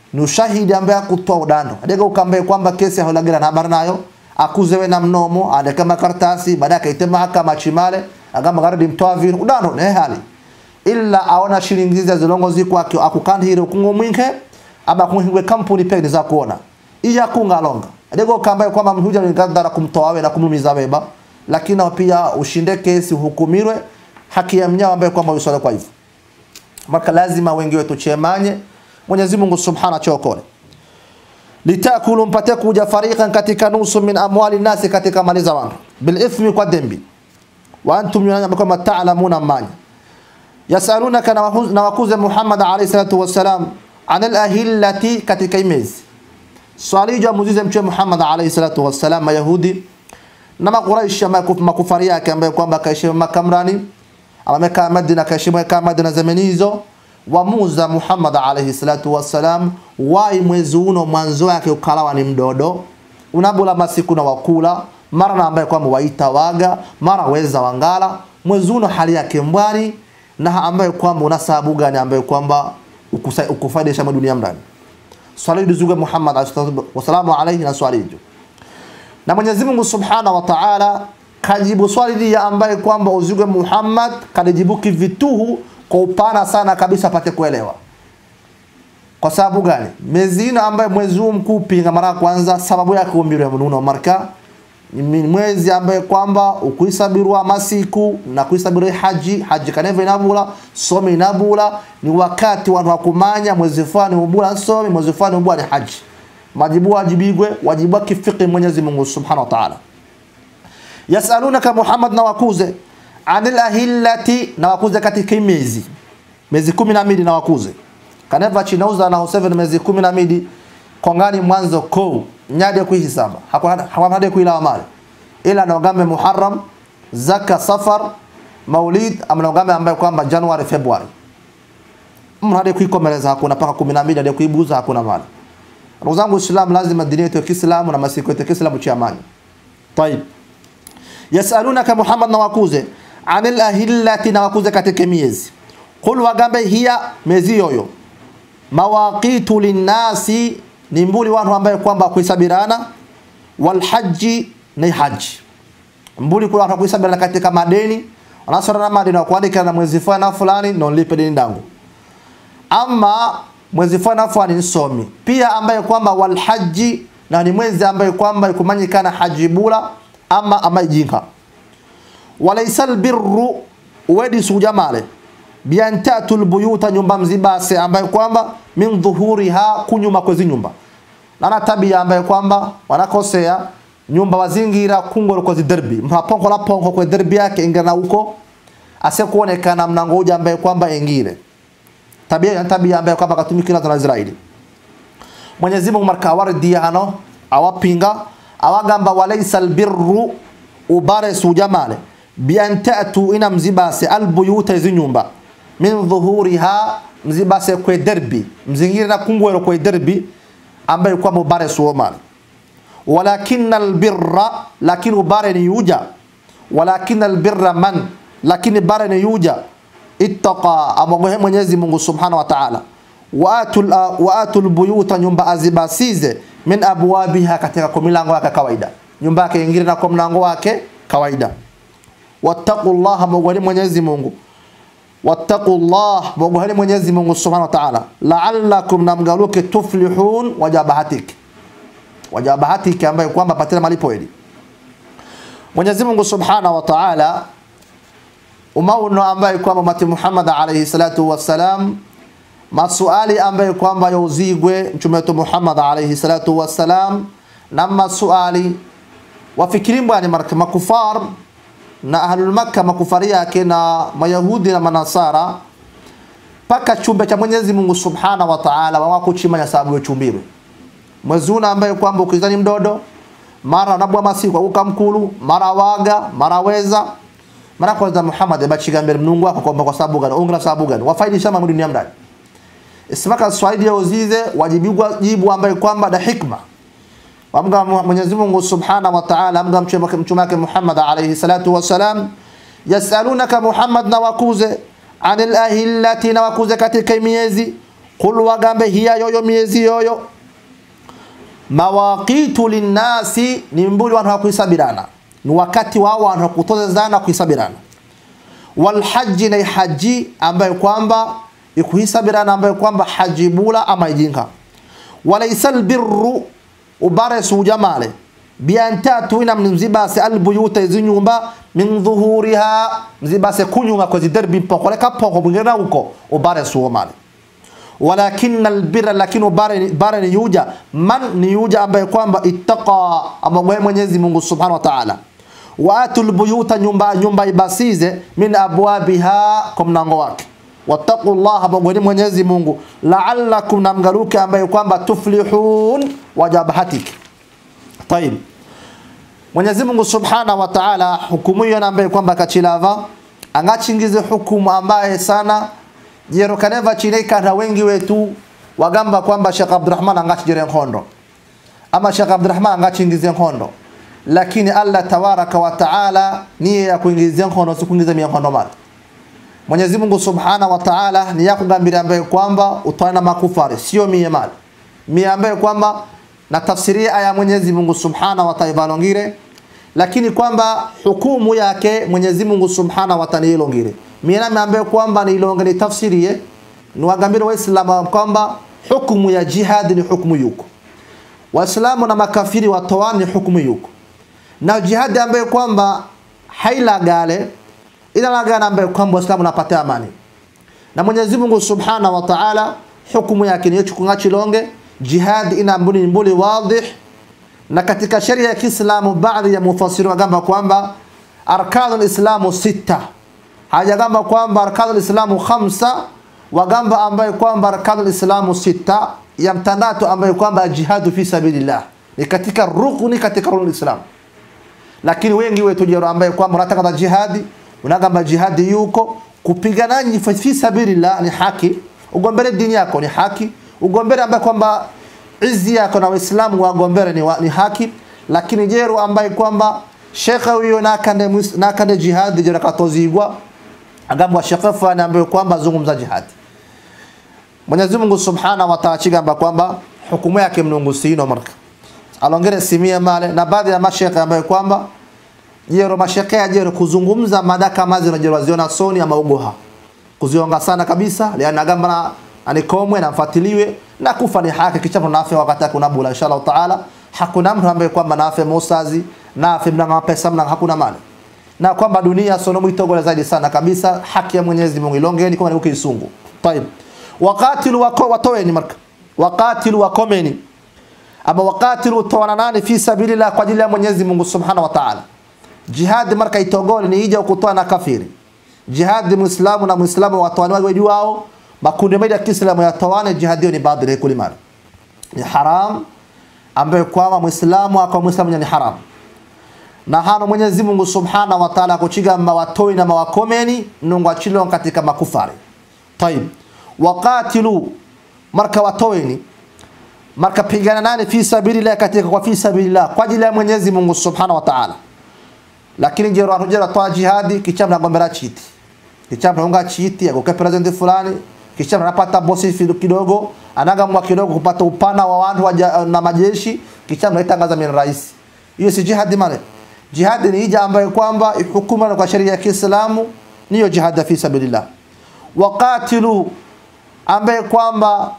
ni ushahidi ambaye akutoa udando adega ukambaye kwamba kesi aholagera na habari nayo akuzewe na mnomo adeka makaratasi baadaye akaite mahakama chimale agamba garadi mtoa vinu udando ne hali illa aona shilingi za zilongo ziko akukandhire kungo mwinke aba kuhingwe kampuni pekni za kuona iya kunga longa adego ukambaye kwamba mhuja ni gadara kumtoa we na kumumiza beba lakini pia ushinde kesi uhukumirwe haki ya mnyama ambaye kwamba usole kwa hivyo maka lazima wengi wetu chemanye Mwenyezi Mungu Subhanahu chokole litakulu mpate kuja fariqan katika nusu min amwali nasi katika mali za watu bil ithmi kwa dhambi wa antum yunana kama ta'lamuna manya yasalunaka na wakuze Muhammad alayhi salatu wassalam anil ahillati katika imezi swali jo muzize mche Muhammad alayhi salatu wassalam mayahudi na makuraishi makufari yake ambaye kwamba kaishi makamrani amekaa Madina kaishi makaa Madina zamani hizo wamuza Muhammad alayhi salatu wassalam wai mwezi uno mwanzo wake ukalawa ni mdodo unabula masiku na wakula mara na ambaye kwamba waita waga mara weza wangala mwezi uno hali yake mbwani na ambaye kwamba una sababu gani ambaye kwamba ukufaidisha dunia mrani swali lizuga Muhammad wasalamu alayhi na swali hiyo na Mwenyezi Mungu Subhanahu wa Ta'ala kajibu swali hili ambaye kwamba uzuge Muhammad kalijibu kivituhu kwa upana sana kabisa apate kuelewa. Kwa sababu gani? Mwezi ina ambaye mwezi huu mkuu pinga mara kwanza sababu yake umbiro ya mnuno marka ni mwezi ambaye kwamba ukuisabirwa masiku na kuisabirwa haji haji kaneva inabula somi inabula ni wakati watu wakumanya mwezi fulani ubula somi mwezi fulani ubula ni haji majibu wajibigwe wajibu kifiki Mwenyezi Mungu Subhanahu wa Ta'ala yasalunaka Muhammad na wakuze anil ahillati na wakuze katika miezi miezi 12 na wakuze kaneva chinauza na 7 miezi 12 kongani mwanzo ko nyade kuhisaba hakuna hade kuila mali ila naogambe Muharram zaka safar maulid amnaogambe ambaye kwamba January February mnade kuikomeleza hakuna paka 12 hadi kuibuza hakuna mali ndugu zangu Uislamu lazima dini yetu ya Kiislamu na masiku yetu ya Kiislamu cha amani طيب yasalunaka Muhammad na wakuze anil ahillati na wakuze katika miezi qul wagambe hiya miezi yoyo mawaqitu linnasi ni mbuli watu ambaye kwamba kuisabirana wal haji ni haji mbuli kuna watu kuisabirana katika madeni wanasora na madeni kuandika na mwezi fulani fulani na nilipe deni dangu ama mwezi fulani fulani nsomi pia ambaye kwamba wal haji na ni mwezi ambaye kwamba ikumanyikana haji bula ama ama jinka walaysa albirru wedi sujamale bian tatul buyuta nyumba mzibase ambaye kwamba min dhuhuriha kunyuma kwezi nyumba nana tabia ambaye kwamba wanakosea nyumba wazingira kungoro kwa derbi mhaponko la ponko kwa derbi yake ingana huko ase kuonekana mnangoja ambaye kwamba ingire tabia ya tabia ambaye kwamba katumikina na Israeli Mwenyezi Mungu marka wardi hano awapinga awagamba walaysa albirru ubare sujamale bian ta'tu ina mzibase albuyuta hizi nyumba min dhuhuriha mzibase kwe derbi mzingira kungwero kwe derbi ambaye kwa mubare suomale walakin albirra lakin ubare ni yuja walakin albirra man lakini bare ni yuja ittaqa amogohe Mwenyezi Mungu Subhanahu wa Ta'ala waatul waatul buyuta nyumba azibasize min abwabiha katika kwa milango yake kawaida nyumba yake ingine na kwa mlango wake kawaida wattaqullaha mogwani Mwenyezi Mungu wattaqullah mogwani Mwenyezi Mungu Subhanahu wa Ta'ala la'allakum namgaluke tuflihun wajabahatiki wajabahatiki ambaye kwamba patana malipo hili Mwenyezi Mungu Subhanahu wa Ta'ala umauno ambaye kwamba mati Muhammad alayhi salatu wassalam masuali ambaye kwamba yauzigwe mtume wetu Muhammad alayhi salatu wassalam na masuali wafikiri mbwani marka makufar na ahlul makka makufari yake na mayahudi na manasara paka chumbe cha Mwenyezi Mungu Subhanahu wa Ta'ala wako chimanya sababu ya chumbiro mwezuna ambaye kwamba ukizani mdodo mara nabwa masiku ukamkulu mara waga mara weza mara kwanza Muhammad abachigambira mnungu wako kwamba kwa sababu gani ungana sababu gani wafaidisha mambo dunia mdani isimaka swahili ya uzize wajibigwa jibu ambaye kwamba da hikma wamga Mwenyezi Mungu Subhanahu wa Ta'ala amga mtume wake Muhammad alayhi salatu wasalam yasalunaka Muhammad na wakuze anil ahillati na wakuze katika miezi qul wagambe hiya yoyo miezi yoyo mawaqitu linnasi ni mbuli wantu hakuisabirana ni wakati wao wantu hakutozezana kuisabirana walhaji na haji ambayo kwamba ikuhisabirana ambayo kwamba haji bula ama ijinka walaysa albirru ubare sujamale biantatu ina mzibase albuyuta izi nyumba min dhuhuriha mzibase kunyuma kwa ziderbi mpokole kapoko mwingine huko ubare suomale walakin albirra lakini bare, bare ni yuja man ni yuja ambaye kwamba ittaqa amagwe Mwenyezi Mungu Subhanahu wa Ta'ala wa atul buyuta nyumba nyumba ibasize min abwabiha kwa mlango wake wattaqullaha bagweni Mwenyezi Mungu la'allakum namgaluke ambaye kwamba tuflihun wajabahatiki طيب Mwenyezi Mungu Subhanahu wa Ta'ala hukumu hiyo ambaye kwamba kachilava angachingize hukumu ambaye sana jero kaneva chineka na wengi wetu wagamba kwamba Sheikh Abdurrahman angachijere nkondo ama Sheikh Abdurrahman angachingize nkondo lakini Allah tabaraka wa Ta'ala niye ya kuingizia nkondo si kuingiza mikondo mali Mwenyezi Mungu Subhanahu wa Ta'ala ni yakugambira ambaye kwamba utwana makufari sio mie mali mie ambaye kwamba na tafsiria aya Mwenyezi Mungu Subhanahu wa Ta'ala balongire lakini kwamba hukumu yake Mwenyezi Mungu Subhanahu wa Ta'ala ilongire mimi ambaye kwamba ni ilongere tafsirie niwagambire waislamu kwamba hukumu ya jihad ni hukumu yuko waislamu na makafiri watoani hukumu yuko na jihad ambaye kwamba hailagale ila lagana ambaye kwamba waislamu napata amani na Mwenyezi Mungu Subhanahu wa Ta'ala hukumu yake ni chukunga chilonge jihad ina mbuni mbuli wadih na katika sheria ya Kiislamu baadhi ya mufassiri wagamba kwamba arkanul islamu sita hajagamba kwamba arkanul islamu khamsa wagamba ambaye kwamba arkanul islamu sita ya mtandatu ambaye kwamba jihadu fi sabilillah ni katika rukuni katika rukuni islam lakini wengi wetu jero ambaye kwamba unataka jihadi unagamba jihadi yuko kupigana fi sabilillah ni haki ugombele dini yako ni haki ugombele ambaye kwamba izi yako na waislamu wagombele ni, wa, ni haki lakini jero ambaye kwamba shekhe huyo nakande nakande jihadi jero katozigwa agambwa shekhe fulani ambaye kwamba zungumza jihadi Mwenyezi Mungu Subhanahu wa Ta'ala chigamba kwamba hukumu yake mnungu sino marka alongere simia male na baadhi ya mashekhe ambaye kwamba jero mashekhe ya jero kuzungumza madaka mazi na jero waziona soni ama ugoha kuzionga sana kabisa liana gamba na anikomwe na mfatiliwe na kufa ni haki kichapo nafe wakati kuna bula inshallah taala hakuna mtu ambaye kwamba nafe musazi nafe mnanga pesa mnanga hakuna mali na kwamba dunia sono mwitogole zaidi sana kabisa haki ya Mwenyezi Mungu ilongeni kama ni kisungu طيب waqatilu wako watoeni marka waqatilu wakomeni ama waqatilu tawananani fi sabilillah kwa ajili ya Mwenyezi Mungu Subhanahu wa Ta'ala jihad marka itogole ni ija kutoa na kafiri jihad muislamu na muislamu watoani wao wao makundi mengi ya Kiislamu yatoane jihad hiyo ni badri kulimani ni haram ambaye kwamba muislamu akwa muislamu ni haram na hano Mwenyezi Mungu Subhanahu wa Ta'ala kuchiga mawatoi na mawakomeni nungu achilo katika makufari طيب waqatilu marka watoeni marka pigana nani fi sabilillah katika kwa fi sabilillah kwa ajili ya Mwenyezi Mungu Subhanahu wa Ta'ala lakini jero anujera toa jihadi kichamna gombera chiti kichamna unga chiti agoke president fulani kichamna napata bosi kidogo anagamwa kidogo kupata upana wa watu wa na majeshi kichamna itangaza min rais hiyo si jihadi male jihadi ni ija ambayo kwamba hukumu kwa sheria ya Kiislamu niyo jihad fi sabilillah waqatilu ambaye kwamba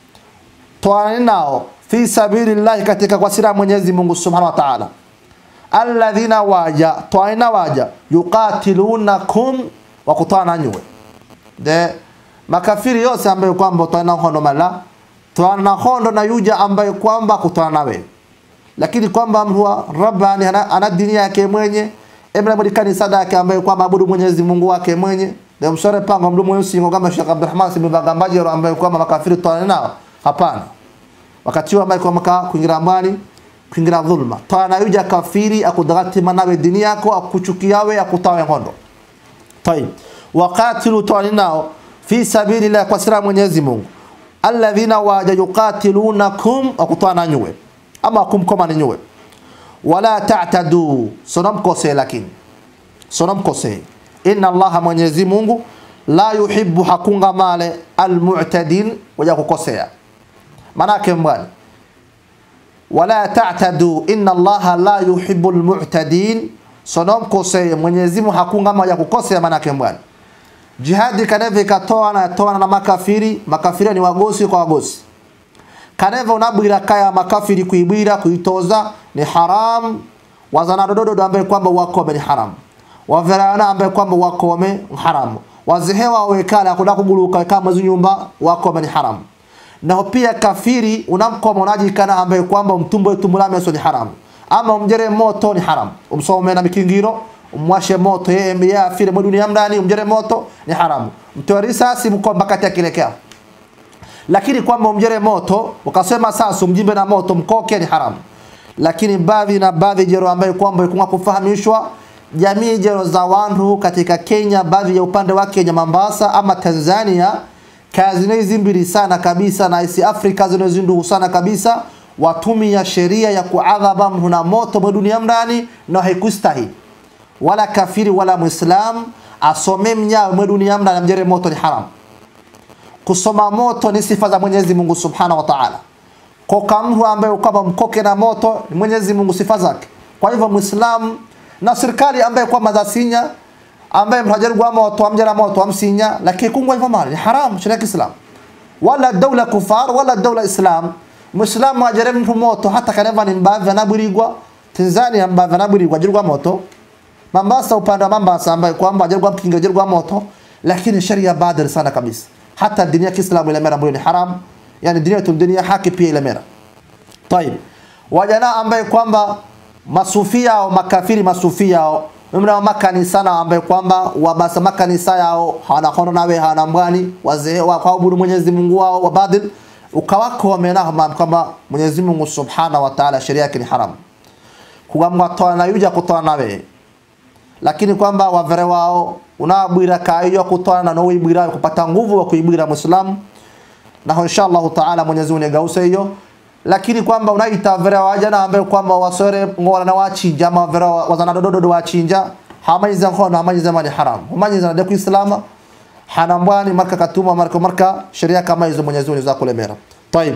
toani nao fi sabilillah katika kwa sira Mwenyezi Mungu Subhanahu wa Ta'ala alladhina waja toaina waja yuqatilunakum wa kutana nywe de makafiri yose ambaye kwamba toaina hondo mala toana hondo na yuja ambaye kwamba kutana nawe lakini kwamba mhuwa rabbani ana, ana dini yake mwenye emna mwadi kanisa yake ambaye kwamba abudu Mwenyezi Mungu wake mwenye ndio msore pango mdomo mweusi ngoma Sheikh Abdulrahman si mbagambaji ambaye kwamba makafiri toana nao hapana wakati ambaye kwamba kuingira mbali kuingira dhulma toana yuja kafiri akudagati manawe dini yako akuchukiawe akutawe ngondo طيب waqatilu toana nao fi sabilillah kwa sira Mwenyezi Mungu alladhina waja yuqatilunakum akutana nyuwe ama kumkoma ni nyuwe wala ta'tadu sonamkose lakini sonamkose inna allaha mwenyezi mungu la yuhibbu hakunga male almu'tadin waja kukosea manake mbwani wala ta'tadu inna allaha la yuhibbu almu'tadin sonom koseye Mwenyezi Mungu hakunga maja kukosea manake mbwani jihadi kaneve ikatoa na toa na makafiri makafiri ni wagosi kwa wagosi kaneve unabwira kaya makafiri kuibwira kuitoza ni haram wazana dododo ambaye kwamba wakome ni haram waverana ambaye kwamba wakome ni haram wazehewa wekala kuda kuguluka kama nyumba wakome ni haram na pia kafiri unamkoma unajikana ambaye kwamba mtumbo tumulame so ni haram ama umjere moto ni haram umsome na mikingiro umwashe moto yeye yeye afire mu dunia ndani umjere moto ni haramu mtoa risasi mkomba kati akilekea lakini kwamba umjere moto ukasema sasa umjimbe na moto mkoke ni haramu lakini baadhi na baadhi jero ambayo kwamba ikunga kufahamishwa jamii jero za wandu katika Kenya baadhi ya upande wa Kenya Mombasa ama Tanzania kazi hizi mbili sana kabisa na isi Afrika zinazindu sana kabisa watumia sheria ya kuadhaba mtu na moto mwa dunia ndani na haikustahili wala kafiri wala muislam asome mnyawe mwe dunia mna mjere moto ni haram kusoma moto ni sifa za Mwenyezi Mungu Subhanahu wa Ta'ala koka mtu ambaye kwamba mkoke na moto ni Mwenyezi Mungu sifa zake kwa hivyo muislam na serikali ambaye kwamba zasinya ambaye mhajarigwa moto amjera moto amsinya lakini kungwa hivyo mali ni haram sheria ya Islam wala dawla kufar wala dawla islam muislamu ajere mtu moto hata kaneva ni mbavya naburigwa Tanzania mbavya naburigwa jirgwa moto Mombasa upande wa Mombasa ambaye kwamba ajarwa mkinga ajarwa moto lakini sharia badir sana kabisa hata dini ya Kiislamu ile mera ni haram yani dini yetu dunia haki pia ile mera طيب wajana ambaye kwamba masufia au makafiri masufia au mna makanisa na ambaye kwamba wabasa makanisa yao hana hono nawe hana mbwani wazee wa kuabudu Mwenyezi Mungu wao wa badil ukawako wamenaho kwamba Mwenyezi Mungu Subhanahu wa Ta'ala sheria yake ni haram kugamwa toa na yuja kutoa nawe lakini kwamba wavere wao unabwira kaiyo kutana na uibwira kupata nguvu wa kuibwira muislamu na inshallah taala Mwenyezi Mungu gause hiyo lakini kwamba unaita vere wajana ambaye kwamba wasore ngola na wachinja ama vere wazana dododo wachinja hamaiza khono hamaiza mali haram hamaiza na Kiislamu hanambwani marka katuma marka marka sheria kama hizo Mwenyezi Mungu zakulemera طيب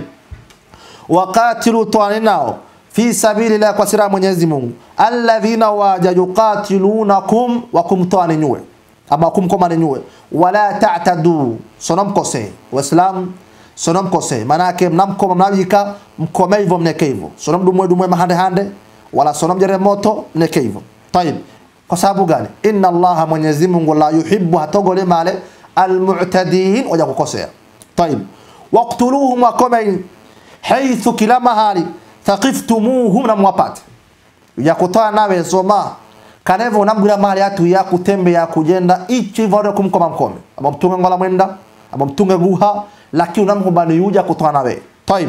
waqatilu tuaninao fi sabilillah kwa sira Mwenyezi Mungu alladhina waja yuqatilunakum wa kumtoani nyue ama kumkomani nyue wala ta'tadu sonam kose waislam sonam kose manake mnamkoma mnajika mkome hivyo mneke hivyo sonam dumwe dumwe mahande hande wala sonam jere moto mneke hivyo tayib kwa sababu gani inna allaha Mwenyezi Mungu la yuhibbu hatogole male almu'tadin waja kukosea tayib waqtuluhum wa komain haythu kila mahali thaqiftumuhum na mwapate ya kutoa nawe soma kanevo unambwira mahali atu ya kutembea kujenda ichi vore kumkoma mkome ama mtunga ngola mwenda ama mtunga guha lakini unamkubani yuja kutoa nawe طيب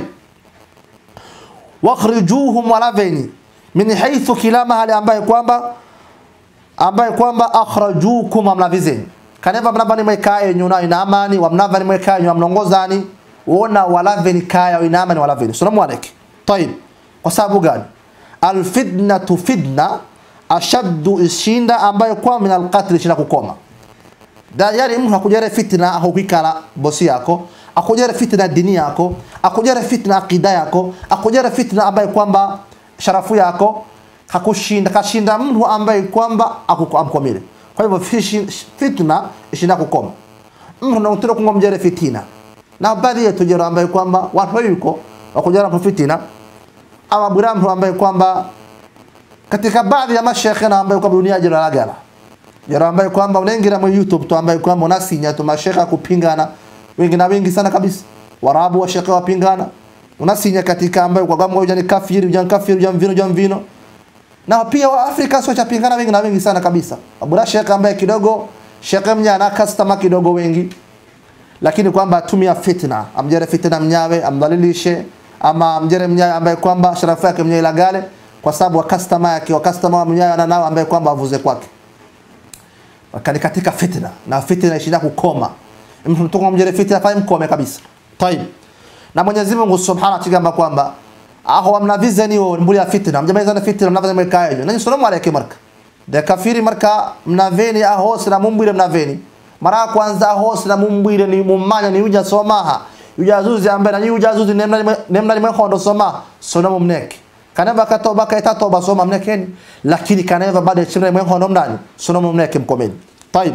wakhrijuhum walaveni min haythu kila mahali ambaye kwamba ambaye kwamba akhrajukum amlavizeni kaneva mnavani mwekaye nyuna ina amani wa mnavani mwekaye nyuna mlongozani wona walaveni kaya ina amani walaveni salamu alaykum طيب kwa sababu gani alfitnatu fitna ashaddu ishinda ambayo kwa min alqatl shina kukoma da yani mtu akujere fitna ahukikala bosi yako akujere fitna dini yako akujere fitna akida yako akujere fitna ambayo kwamba sharafu yako hakushinda kashinda mtu ambaye kwamba akuamkomile kwa hivyo fitna ishinda kukoma mtu anataka kungomjere fitina na baadhi yetu jero ambaye kwamba watu yuko wakujara fitina ama buramhu ambaye kwamba katika baadhi ya mashekhe na ambaye kwamba dunia jira lagala jira ambaye kwamba unaingira mu YouTube tu ambaye kwamba unasinya tu mashekhe kupingana wengi na wengi sana kabisa warabu wa shekhe wapingana unasinya katika ambaye kwa kwamba ujani kafiri ujani kafiri ujani vino ujani vino na pia wa Afrika sio chapingana wengi na wengi sana kabisa abura shekhe ambaye kidogo shekhe mnyana customer kidogo wengi lakini kwamba atumia fitna amjere fitna mnyawe amdhalilishe ama mjere mnyawe ambaye kwamba sharafu yake mnyawe ilagale kwa sababu wa customer yake wa customer mnyawe ana nao ambaye kwamba avuze kwake wakani katika fitna na fitna ishinda kukoma mtu mtungo mjere fitna fai mkome kabisa tayib na Mwenyezi Mungu Subhanahu wa Ta'ala kwamba aho amnavize ni mbuli ya fitna mjameza na fitna mnavaza mwekaje nani salamu alaykum marka da kafiri marka mnaveni aho sina mumbile mnaveni mara ya kwanza hose na mumbwire ni mumanya ni uja somaha uja zuzi ambaye na uja zuzi nemna nemna limwe hondo soma sona mumneke kaneva katoba kaita toba soma mnekeni lakini kaneva baada ya chimna limwe hondo mndani sona mumneke mkomeni طيب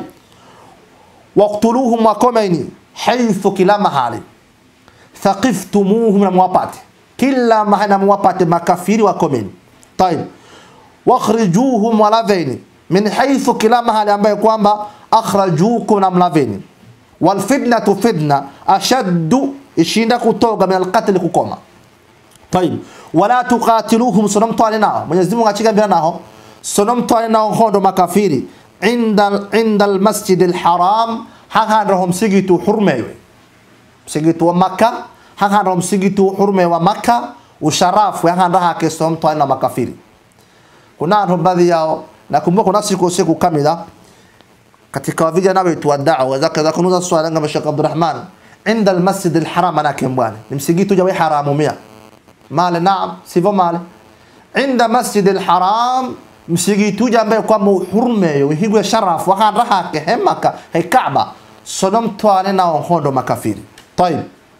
waqtuluhum wakomeni haythu kila mahali thaqiftumuhum na mwapate kila mahali na mwapate makafiri wakomeni طيب wakhrijuhum walaveni min haythu kila mahali ambaye kwamba akhrajukum na mlaveni walfitnatu fitna ashaddu ishinda kutoga min alqatli kukoma طيب wala tuqatiluhum sonomtwale nao Mwenyezi Mungu achigambira nao sonomtwale nao hondo makafiri inda inda almasjid alharam hakanroho msigitu hurmewe msigitu wa Makka hakanroho msigitu hurmewe wa Makka usharafu hakanraha ke sonomtwale na makafiri kuna watu baadhi yao nakumbuka kuna siku siku kamila katika vijana wetu wa da'wa zaka za kunuza swala ngama Sheikh Abdurrahman inda almasjid alharam ana kembwana ni msigitu jawe haramu mia male naam sivyo male inda masjid alharam msigitu jambe kwa muhurme higwe sharaf wa raha ke hemaka he kaaba sonom twane na hondo makafiri طيب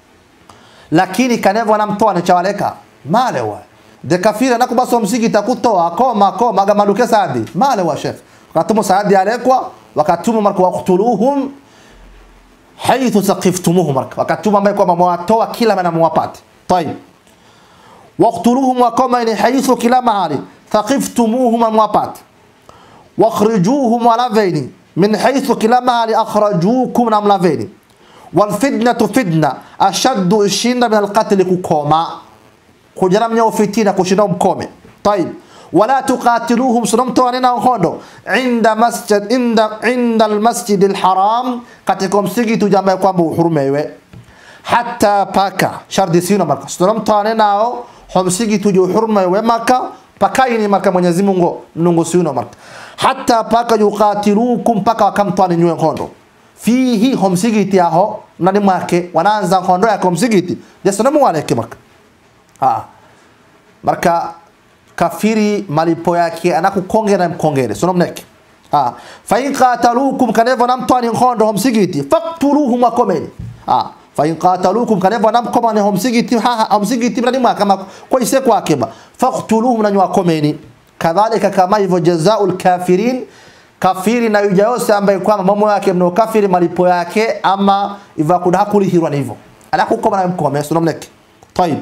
lakini kanevo namtoa chawaleka male wa de kafiri anakubaso msigita kutoa koma koma gamaduke saadi male wa chef wakatumu saadi alekwa wakatumu marka waqtuluhum haythu saqiftumuhum marka wakatumu ambaye kwamba mwatoa kila mana mwapate طيب waqtuluhum wakomeni haythu kila mahali thaqiftumuhum mwapate wakhrijuhum walaveni min haythu kila mahali akhrajukum na mlaveni walfitnatu fitna ashaddu ishinda min alqatli kukoma kujaramnya ufitina kushinda mkome طيب ولا تقاتلوهم سنمتواننا hondo عند مسجد عند عند المسجد الحرام katika msikiti jambo kwamba uhurumewe hata paka shardi sino marka sunamtane nao homsigi tuju hurma we maka pakaini marka Mwenyezi Mungu mnungu sino marka hata paka yuqatilukum paka wakamtane nywe kondo fihi homsigiti aho nani mwake wanaanza kondo ya homsigiti jasanamu waleke marka ha marka kafiri malipo yake anakukongera mkongere sono mneke ha fa in qatalukum kanevo namtani kondo homsigiti faqtuluhum wakomeni ha fa in qatalukum kanevo namkoma ne homsigiti ha homsigiti mrani mwaka kama kwa ise kwake ba faqtuluhum na nyakomeni kadhalika kama hivyo jazaul kafirin kafiri na yuja yose ambaye kwamba mambo yake mno kafiri malipo yake ama iva kuda kulihirwa hivyo anakukoma na mkome sono mneke طيب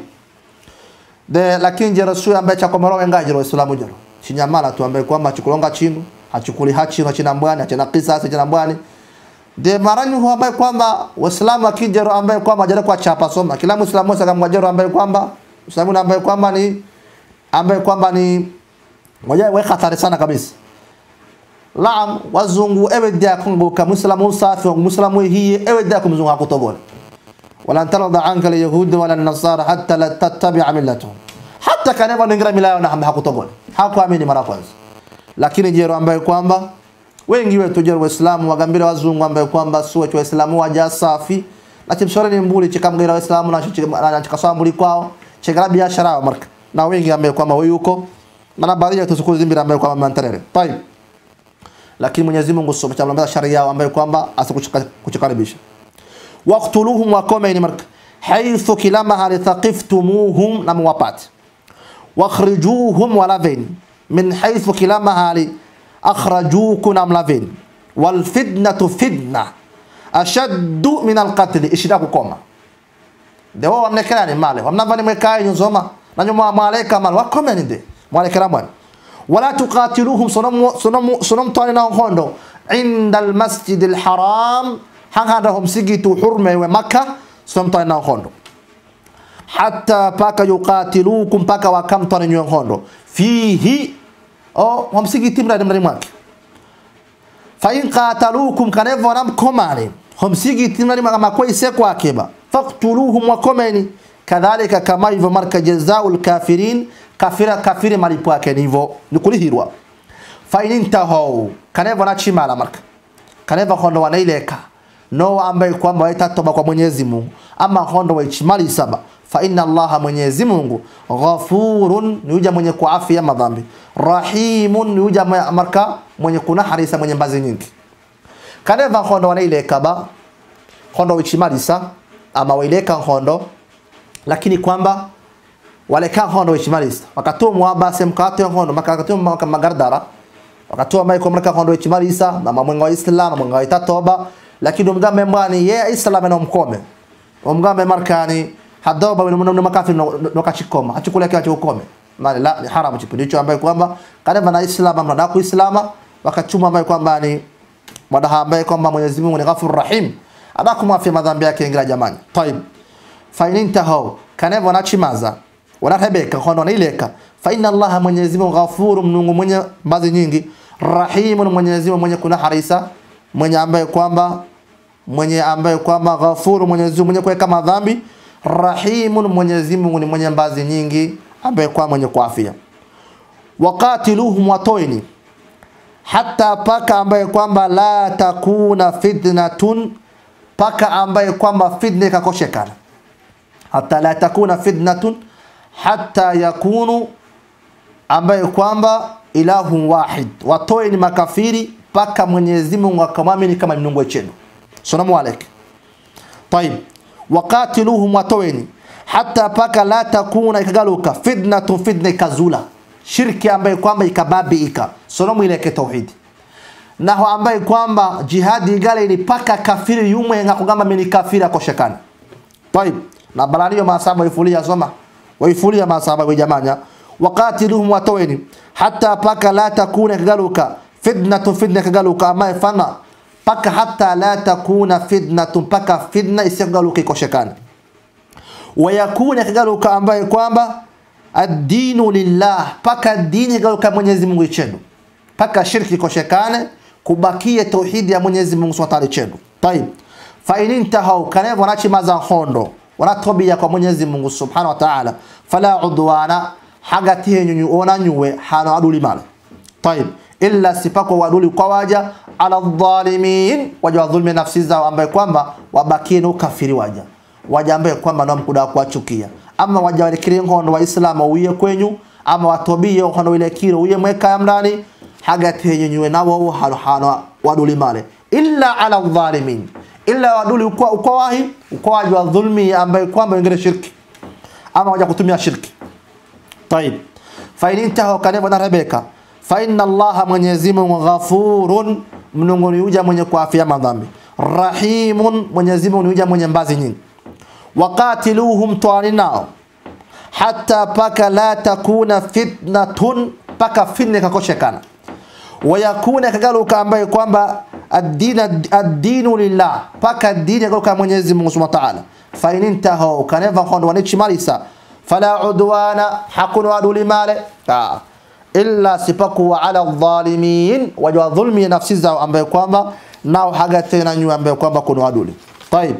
de lakini jero suya ambaye cha komoro wenga jero islamu jero chinyamala tu ambaye kwamba chukulonga chinu hachukuli hachino china mbwani achina kisasi china mbwani de marani huwa ambaye kwamba waislamu akijero ambaye kwamba jero kwa chapa soma kila muislamu sasa kama jero ambaye kwamba muislamu ambaye kwamba ni ambaye kwamba ni moja we hatari sana kabisa Laam wazungu ewe dia kumbuka muislamu safi muislamu hii ewe dia kumzungu hakutobona ولن ترضى عنك اليهود ولا النصارى حتى لا تتبع ملتهم hata kaneva ningira mila yao na hakutobona hakuamini mara kwanza lakini jero ambaye kwamba wengi wetu jero waislamu wagambira wazungu ambaye kwamba suwe tu waislamu waja safi na chimsore ni mbuli chikamgira waislamu na chikasambuli kwao chigara biashara yao marka na wengi ambaye kwamba huyu yuko na baadhi ya tusukuru zimbira ambaye kwamba mantarere tayib lakini Mwenyezi Mungu subhanahu wa ta'ala sharia yao ambaye kwamba asikuchikaribisha waqtuluhum wakomeni marka haythu kila mahali thaqiftumuhum na muwapate wakhrijuhum walaveni min haythu kila mahali akhrajukum na mlaveni walfitnatu fitna ashaddu min alqatli ishida kukoma dewo wamnekerani male wamnavani mwekaye nyuzoma nanyo mwaleka male wakomeni de mwalekera mwana wala tuqatiluhum sonom tani na hondo inda almasjid alharam hanganda homsigitu hurme we makka somta na hondo hatta paka yuqatilukum paka wakamtana nywe hondo fihi o homsigiti mradi mradi mwake fa in qatalukum kanevo nam komani homsigiti mradi mwake makwa ise kwake ba faqtuluhum wakomeni kadhalika kama hivyo marka jazaul kafirin kafira kafiri malipo yake nivo nikulihirwa fa in intahu kanevo na chimala marka kanevo hondo wanaileka no ambaye kwamba waitatoba kwa Mwenyezi Mungu ama hondo waichimali saba fa inna Allaha Mwenyezi Mungu ghafurun ni uja mwenye kuafia madhambi rahimun ni uja marka mwenye kuna harisa mwenye mbazi nyingi kaneva nkhondo wanaileka ba nkhondo wichimalisa ama waileka nkhondo lakini kwamba waleka nkhondo wichimalisa wakatumwa basi mkate nkhondo makatumwa magardara wakatoa mai kumreka nkhondo wichimalisa na mamwenga wa islam mwenga wa itatoba lakini umgambe mwani ye islam na mkome umgambe markani hadoba wino mno makafiri no kachikoma achukule kwa ukome mali la ni haramu kipindi hicho ambaye kwamba kaneva na islam amna ku islama wakachuma ambaye kwamba ni mwadaha ambaye kwamba Mwenyezi Mungu ni Ghafur Rahim adakumwafia madhambi yake ingira jamani طيب fa intahu kaneva na chimaza wanarebeka hono naileka fa inna Allah Mwenyezi Mungu Ghafur Mungu mwenye mbazi nyingi Rahim Mwenyezi Mungu mwenye kuna harisa mwenye ambaye kwamba mwenye ambaye kwamba Ghafur Mwenyezi Mungu mwenye kuweka madhambi Rahimun Mwenyezi Mungu ni mwenye mbazi nyingi ambaye kwa mwenye kuafia waqatiluhum watoini hata paka ambaye kwamba la takuna fitnatun paka ambaye kwamba fitna ikakoshekana hata la takuna fitnatun hata yakunu ambaye kwamba ilahu wahid watoeni makafiri paka Mwenyezi Mungu akamwamini kama mnungu chenu salamu alaykum طيب waqatiluhum watoweni hata paka la takuna ikagaluka fitnatun fitna ikazula shirki ambaye kwamba ikababiika sonomu ile ke tauhid naho ambaye kwamba jihadi igale ni paka kafiri yumwe ngakugamba mimi kafiri akoshekana طيب na balaniyo masaba ifulia soma waifulia masaba wa jamanya waqatiluhum watoweni hata paka la takuna ikagaluka fitnatun fitna ikagaluka ambaye fana paka hata la takuna fitnatun paka fitna isigaluka ikoshekana wayakuna ikagaluka ambaye kwamba ad-dinu lillah paka dini galuka Mwenyezi Mungu chenu paka shirki koshekane kubakie tauhidi ya Mwenyezi Mungu Subhanahu wa ta'ala chenu طيب fa in intahu kana wanachi maza hondo wanatobia kwa Mwenyezi Mungu Subhanahu wa ta'ala fala udwana hagati yenyu ona nyuwe hana aduli male طيب illa sipako waduli kwa waja ala dhalimin waja wa dhulmi nafsi zao ambaye kwamba wabakie na ukafiri waja waja ambaye kwamba na mkuda kuwachukia ama waja walikiri ngono wa islamu uye kwenyu ama watobie ngono ile kiro uye mweka ya mrani hagati yenyu nabo hano hano waduli male illa ala dhalimin illa waduli ukwa ukwa wahi ukwa waja wa dhulmi ambaye kwamba wengine shirki ama waja kutumia shirki طيب فإن انتهوا كنبنا نربeka fa inna allaha mwenyezi mungu ghafurun mnungu ni uja mwenye kuafia madhambi rahimun mwenyezi mungu ni uja mwenye mbazi nyingi waqatiluhum twani nao hata paka la takuna fitnatun paka fitna kakoshekana wayakuna kagaluka ambaye kwamba ad-dinu lillah paka dini kagaluka mwenyezi mungu subhanahu wa ta'ala fa in intahu kaneva kondo wanichimalisa fala udwana hakun waduli male ah illa sipakuwa ala dhalimin wajwa dhulmi nafsi zao ambaye kwamba nao haga tena nyu ambaye kwamba kuna aduli طيب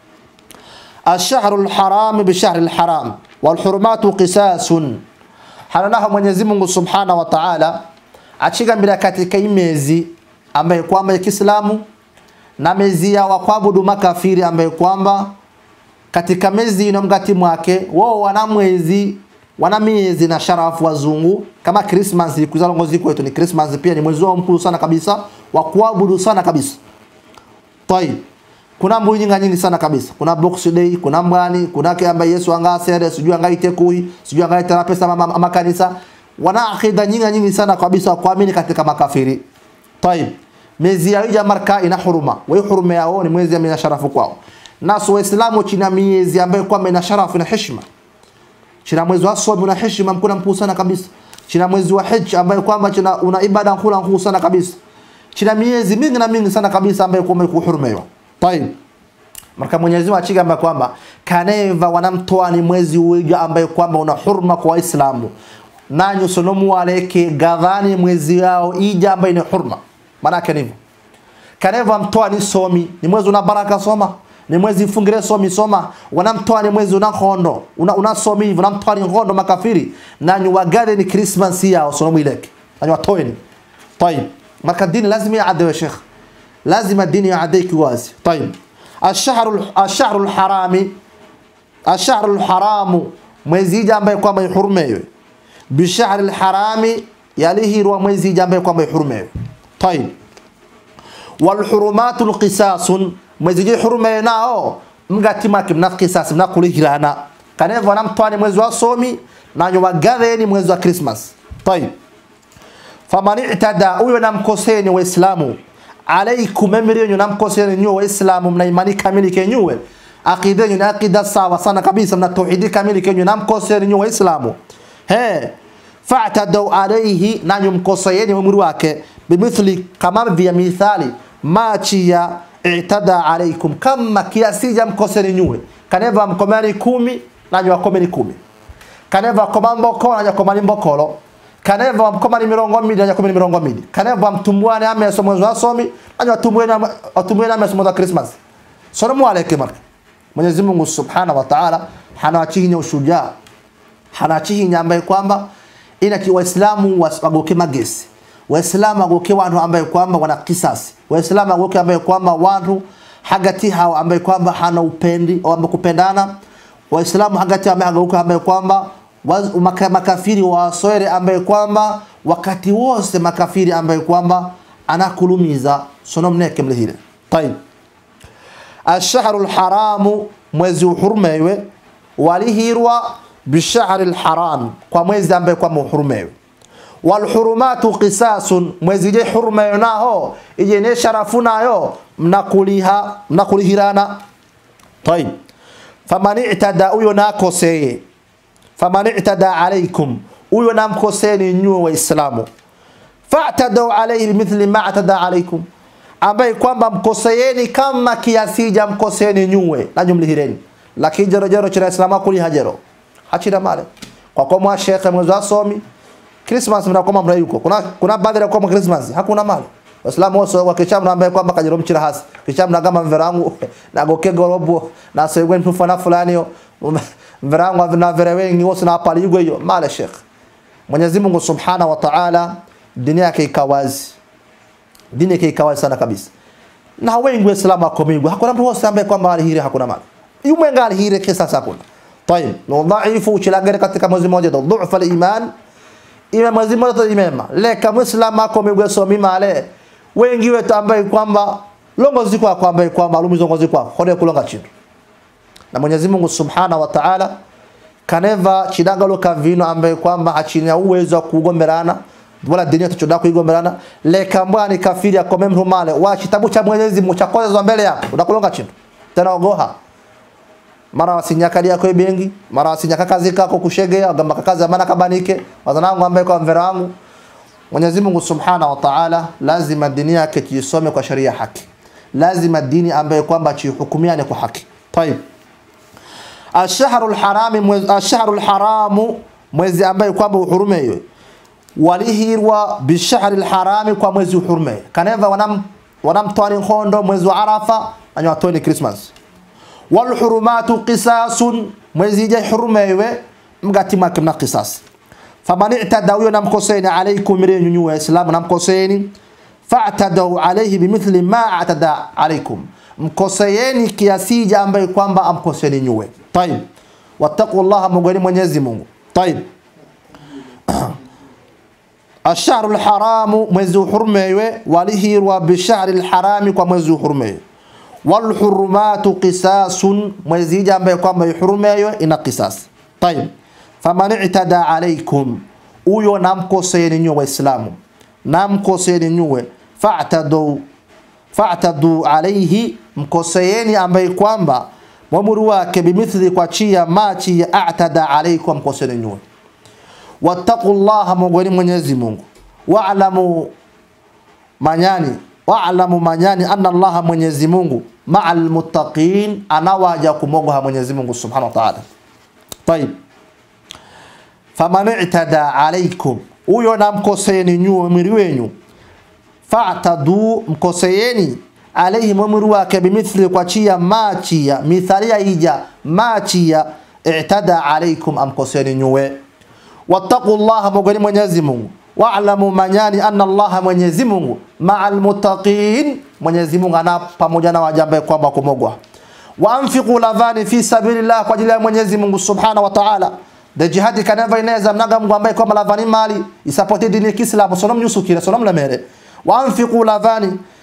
الشهر الحرام بشهر الحرام والحرمات قساس halanaho Mwenyezi Mungu Subhanahu wa Ta'ala achigambira katika imezi ambaye kwamba ya Kiislamu na mezi ya wakwabudu makafiri ambaye kwamba katika mezi ino mgati mwake wao wana mwezi wana miezi na sharafu wazungu kama Christmas kuzalongo ziko yetu ni Christmas pia ni mwezi wao mkuu sana kabisa wa kuabudu sana kabisa. Tayib. Kuna mbu nyingi nyingi sana kabisa. Kuna Box Day, kuna mwani, kuna ke ambaye Yesu angasere, sijui angaite kui, sijui angaite na pesa mama, mama kanisa. Wana akida nyingi nyingi sana kabisa kuamini katika makafiri. Tayib. Miezi ya hija marka ina huruma. Wa huruma yao ni mwezi ya sharafu kwao. Nasu Waislamu china miezi ambayo kwamba ina sharafu na heshima china mwezi wa somi una heshima mkuna mkuu sana kabisa china mwezi wa hija ambayo kwamba china una ibada nkula mkuu sana kabisa china miezi mingi na mingi sana kabisa ambayo kwamba kuhurumiwa tayib marka Mwenyezi Mungu achigamba kwamba kaneva wanamtoa ni mwezi uiga ambayo kwamba una hurma kwa Waislamu nanyu sonomu waleke gadhani mwezi yao ija ambayo ni hurma maana yake ndivyo kaneva mtoa ni somi ni mwezi una baraka soma ni mwezi mfungire somi soma wanamtoa ni mwezi una khondo una, una somi hivyo unamtoa ni khondo makafiri nanyu wagale ni Christmas yao sonomu ileke nanyu watoeni طيب marka dini lazima yaadwe sheikh lazima dini yaadwe kiwazi طيب الشهر الشهر الحرامي الشهر الحرام mwezi ija ambaye kwamba ihurumewe bishahri alharami yalihirwa mwezi ija ambaye kwamba ihurumewe طيب walhurumatu lqisasun mwezi je hurume nao mgatimake mna qisas mna kulihirana kanevo namtwani mwezi wa somi nanyo wagaveni mwezi wa Christmas tayib faman i'tada huyo namkoseni waislamu alaikum emri yenyu namkoseni nyuwe waislamu mna imani kamili kenyuwe akida yenyu ni akida sawa sana kabisa mna tauhidi kamili kenyu namkoseni nyuwe waislamu he fa'tadau alayhi nanyu mkoseni umri wake bimithli kama vya mithali machi ya i'tada alaikum kama kiasi ja mkoseni nyuwe kaneva mkomani kumi nanyu wakomeni kumi kaneva koma mbokolo nanyu wakomani mbokolo kaneva mkomani mirongo mbili nanyu wakomeni mirongo mbili kaneva mtumbuane ameso mwezi wa somi nanyu watumbueni watumbueni ameso mwezi wa Christmas salamu alaykum marka Mwenyezi Mungu Subhanahu wa Ta'ala hanawachihinya ushujaa hanawachihinya ambaye kwamba ina ki waislamu wagoke magesi waislamu wagoke watu ambaye kwamba wana kisasi waislamu wagoke ambaye kwamba watu hagati hao ambaye kwamba hana upendi au kupendana waislamu hagati ambaye hagoke ambaye kwamba waz- maka- makafiri wasoere ambaye kwamba wakati wose makafiri ambaye kwamba anakulumiza sono mneke mlehile tayib الشهر الحرام mwezi uhurumewe walihirwa bishahri lharam kwa mwezi ambaye kwamba uhurumewe walhurumatu qisasun mwezi je hurumeyo naho ije ne sharafu nayo mnakuliha mnakulihirana tayib faman i'tada huyo nakoseye faman i'tada alaykum huyo namkoseni nyuwe waislamu fa'tadu alayhi bimithli ma atada alaykum ambaye kwamba mkoseeni kama kiasi ja mkoseeni nyuwe na jumlihireni lakini jero jero chira islamu kuli hajero hachira male kwa kwa mwa shekhe mwezi wa somi Christmas mnakoma mna yuko kuna kuna baadhi ya kwa Christmas hakuna male Waislamu wote wa kichamu ambaye kwamba kajero mchira hasi kichamu na kama mverangu na gokego robo na segwe mtu fana fulani yo mverangu na vere wengi wote na pali yugo hiyo male shekhe Mwenyezi Mungu Subhanahu wa Ta'ala dini yake ikawazi dini yake ikawazi sana kabisa na wengi waislamu wako mingi hakuna mtu wose ambaye kwamba alihire hakuna mali yumenga alihire kisa hakuna طيب dhaifu uchilagere katika mwezi mmoja ndo dhufa al-iman ime mwezi mmoja to imema leka muislamu ako migwe so mimale wengi wetu ambaye kwamba longo ziko kwa ambaye kwamba lumizo ngozi kwa hode kulonga chini na Mwenyezi Mungu Subhanahu wa Ta'ala kaneva chidagalo kavino ambaye kwamba hachinya uwezo wa kugomerana wala dini tuchoda kuigomerana leka mbwani kafiri akome mtu male wa kitabu cha Mwenyezi Mungu cha kwanza mbele yako unakulonga chini tena ogoha mara wasinyakali yako bengi mara wasinyaka kazi kako kushegea agamba kazi amana kabanike wazanangu ambaye kwa mvera wangu Mwenyezi Mungu Subhanahu wa Ta'ala lazima dini yake tuisome kwa sharia haki lazima dini ambaye kwamba chihukumiane kwa haki طيب الشهر الحرام mwezi الشهر الحرام mwezi ambaye kwamba uhurumeyo walihirwa bishahri alharami kwa mwezi uhurumeyo kaneva wanam wanamtwani ngondo mwezi wa Arafa anyawatoni Christmas walhurumatu qisasun mwezi je hurumewe mgati make mna qisas faman i'tada huyo namkoseni alaykum mirenyu nyuwa islamu namkoseni fa'tadu alayhi bimithli ma atada alaykum mkoseeni kiasi ja ambaye kwamba amkoseni nyuwe tayib wattaqullaha mugani mwenyezi Mungu tayib الشهر الحرام mwezi uhurumewe walihirwa bishahri alharami kwa mwezi uhurumewe walhurumatu qisasun mwezi hija ambaye kwamba ihurumeyo ina qisas tayib faman i'tada alaykum huyo namkoseeni nyuwe waislamu namkoseeni nyuwe fa'tadu fa'tadu alayhi mkoseeni ambaye kwamba mwamuru wake bimithli kwa chia machi ya a'tada alaykum mkoseeni nyuwe wattaqullaha mongoni mwenyezi Mungu wa'lamu manyani wa'lamu manyani anna Allah Mwenyezi Mungu ma'al muttaqin anawaja kumogoha Mwenyezi Mungu Subhanahu wa Ta'ala. Tayib. Faman i'tada alaykum huyo namkoseeni nyuo mwili wenyu fa'tadu mkoseeni alayhi mwili wake bimithli kwa chia machia mithalia ija machia i'tada alaykum amkoseeni nyuwe wattaqullaha mogoni Mwenyezi Mungu wa'lamu manyani anna Allah Mwenyezi Mungu ma'al muttaqin Mwenyezi Mungu ana pamoja na wajambe kwamba kumogwa wa anfiqu ladhani fi sabilillah kwa ajili ya Mwenyezi Mungu Subhanahu wa Ta'ala de jihadi kanava inaweza mnaga Mungu ambaye kwamba ladhani mali isapoti dini ya Kiislamu sonom nyusukire sonom lamere wa anfiqu ladhani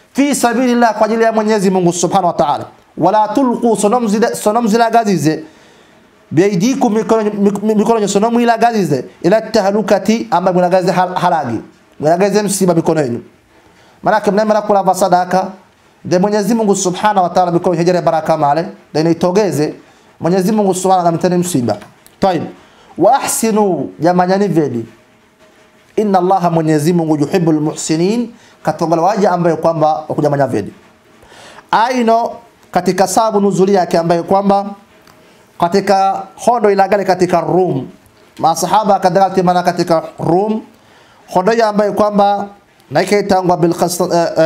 fi sabilillah kwa ajili ya Mwenyezi Mungu Subhanahu wa Ta'ala wala tulqu sonom zile sonom zile gazize biaidikum mikono mikono sonom ila gazize ila tahlukati amba mnagaze halagi mnagaze msiba mikono yenu maana kama mnaenda kula sadaka de Mwenyezi Mungu Subhanahu wa Ta'ala mikono hejere baraka male de inaitogeze Mwenyezi Mungu Subhanahu anamtani msiba طيب واحسنوا jamanyani vedi inna allaha Mwenyezi Mungu yuhibbul muhsinin katongala waja ambaye kwamba wakujamanya vedi aino katika sababu nuzuli yake ambaye kwamba katika hondo ilagale katika Rum masahaba kadhalika timana katika Rum hondo ya ambaye kwamba naikaitangwa bil khas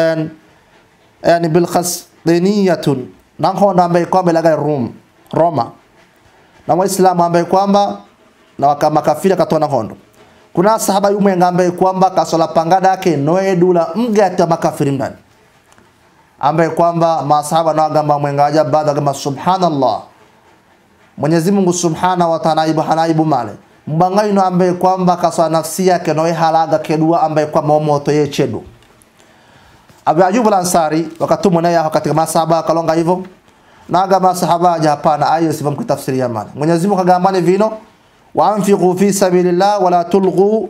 yani bil khasdiniyatun na hondo ambaye kwamba ilagale Rum Roma na waislamu ambaye kwamba na wakamakafiri katona hondo kuna sahaba yumwe ambaye kwamba kasola pangada yake noedula mgata makafiri ndani ambaye kwamba masahaba na wagamba mwengaja baada kama subhanallah Mwenyezi Mungu Subhanahu wa Ta'ala ibu hanaibu male mbangaino ambaye kwamba kaswa nafsi yake noe halaga kedua ambaye kwamba moto ye chedu Abu Ayyub al-Ansari wakatumwa naye katika masahaba kalonga hivyo naga masahaba aja hapana ayo sifa mkitafsiria maana Mwenyezi Mungu kagambane vino waanfiqu fi sabilillah wala tulghu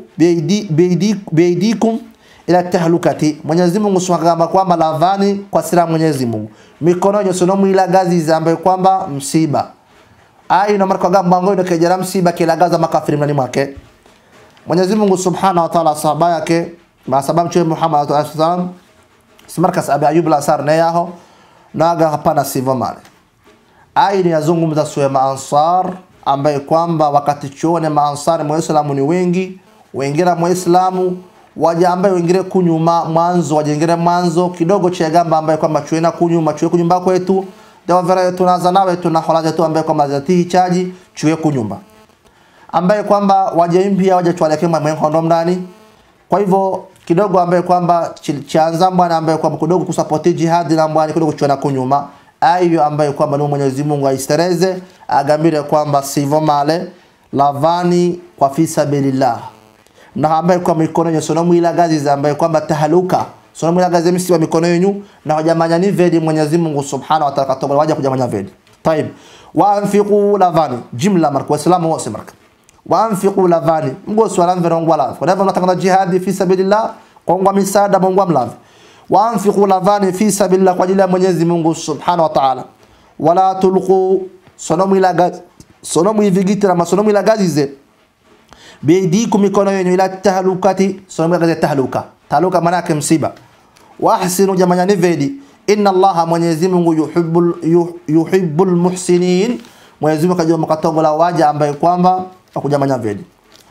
biaydikum ila tahlukati Mwenyezi Mungu subhanahu kwamba lavani kwa sira Mwenyezi Mungu mikono yenu sono mwila gazi ambayo kwamba msiba ai na marka gamba ngoyo kejera msiba kila gaza makafiri ndani mwake Mwenyezi Mungu subhanahu wa ta'ala sahaba yake ma sababu mtume Muhammad sallallahu alaihi wasallam simarkas abi ayub al-ansar na yaho naga hapana sivyo male ai ni yazungumza suya maansar ambaye kwamba wakati chuone maansari muislamu ni wengi wengira muislamu waja ambaye wengire kunyuma mwanzo wajengere mwanzo kidogo chegamba ambaye kwamba chuena kunyuma chuwe kunyumba kwetu dewa vera yetu naza nawe tuna hola zetu ambaye kwamba zati chaji chuwe kunyumba ambaye kwamba waje mpya waje chwaleke mwe hondo ndani kwa hivyo kidogo ambaye kwamba chanza bwana ambaye kwamba kidogo kusupport jihad na bwana kidogo chuena kunyuma ayo ambaye kwamba ni Mwenyezi Mungu aistereze agambire kwamba sivyo male lavani kwa fi sabilillah na ambaye kwa mikono yenyu sono mwila gazi za ambaye kwamba tahaluka sono mwila gazi msiwa mikono yenyu na hajamanya ni vedi Mwenyezi Mungu Subhanahu wa Ta'ala katobola waja kujamanya vedi طيب وانفقوا lavani jumla marka waislamu wote marka وانفقوا lavani mgo swala mvero ngwa lavi kwa hivyo mnataka jihad fi sabilillah kwa ngwa misaada mngwa mlavi waanfiqu lavani fi sabilillah kwa ajili ya Mwenyezi Mungu Subhanahu wa Ta'ala wala tulqu sonomu ila gazi sonomu ivigitira masonomu ila gazize biaidikum mikono yenu ila tahlukati sonomu ila gazi tahluka tahluka maana yake msiba wa ahsinu jamani vedi inna Allah Mwenyezi Mungu yuhibbul yuhibbul muhsinin Mwenyezi Mungu kajua mkatogola waja ambaye kwamba wakujamanya vedi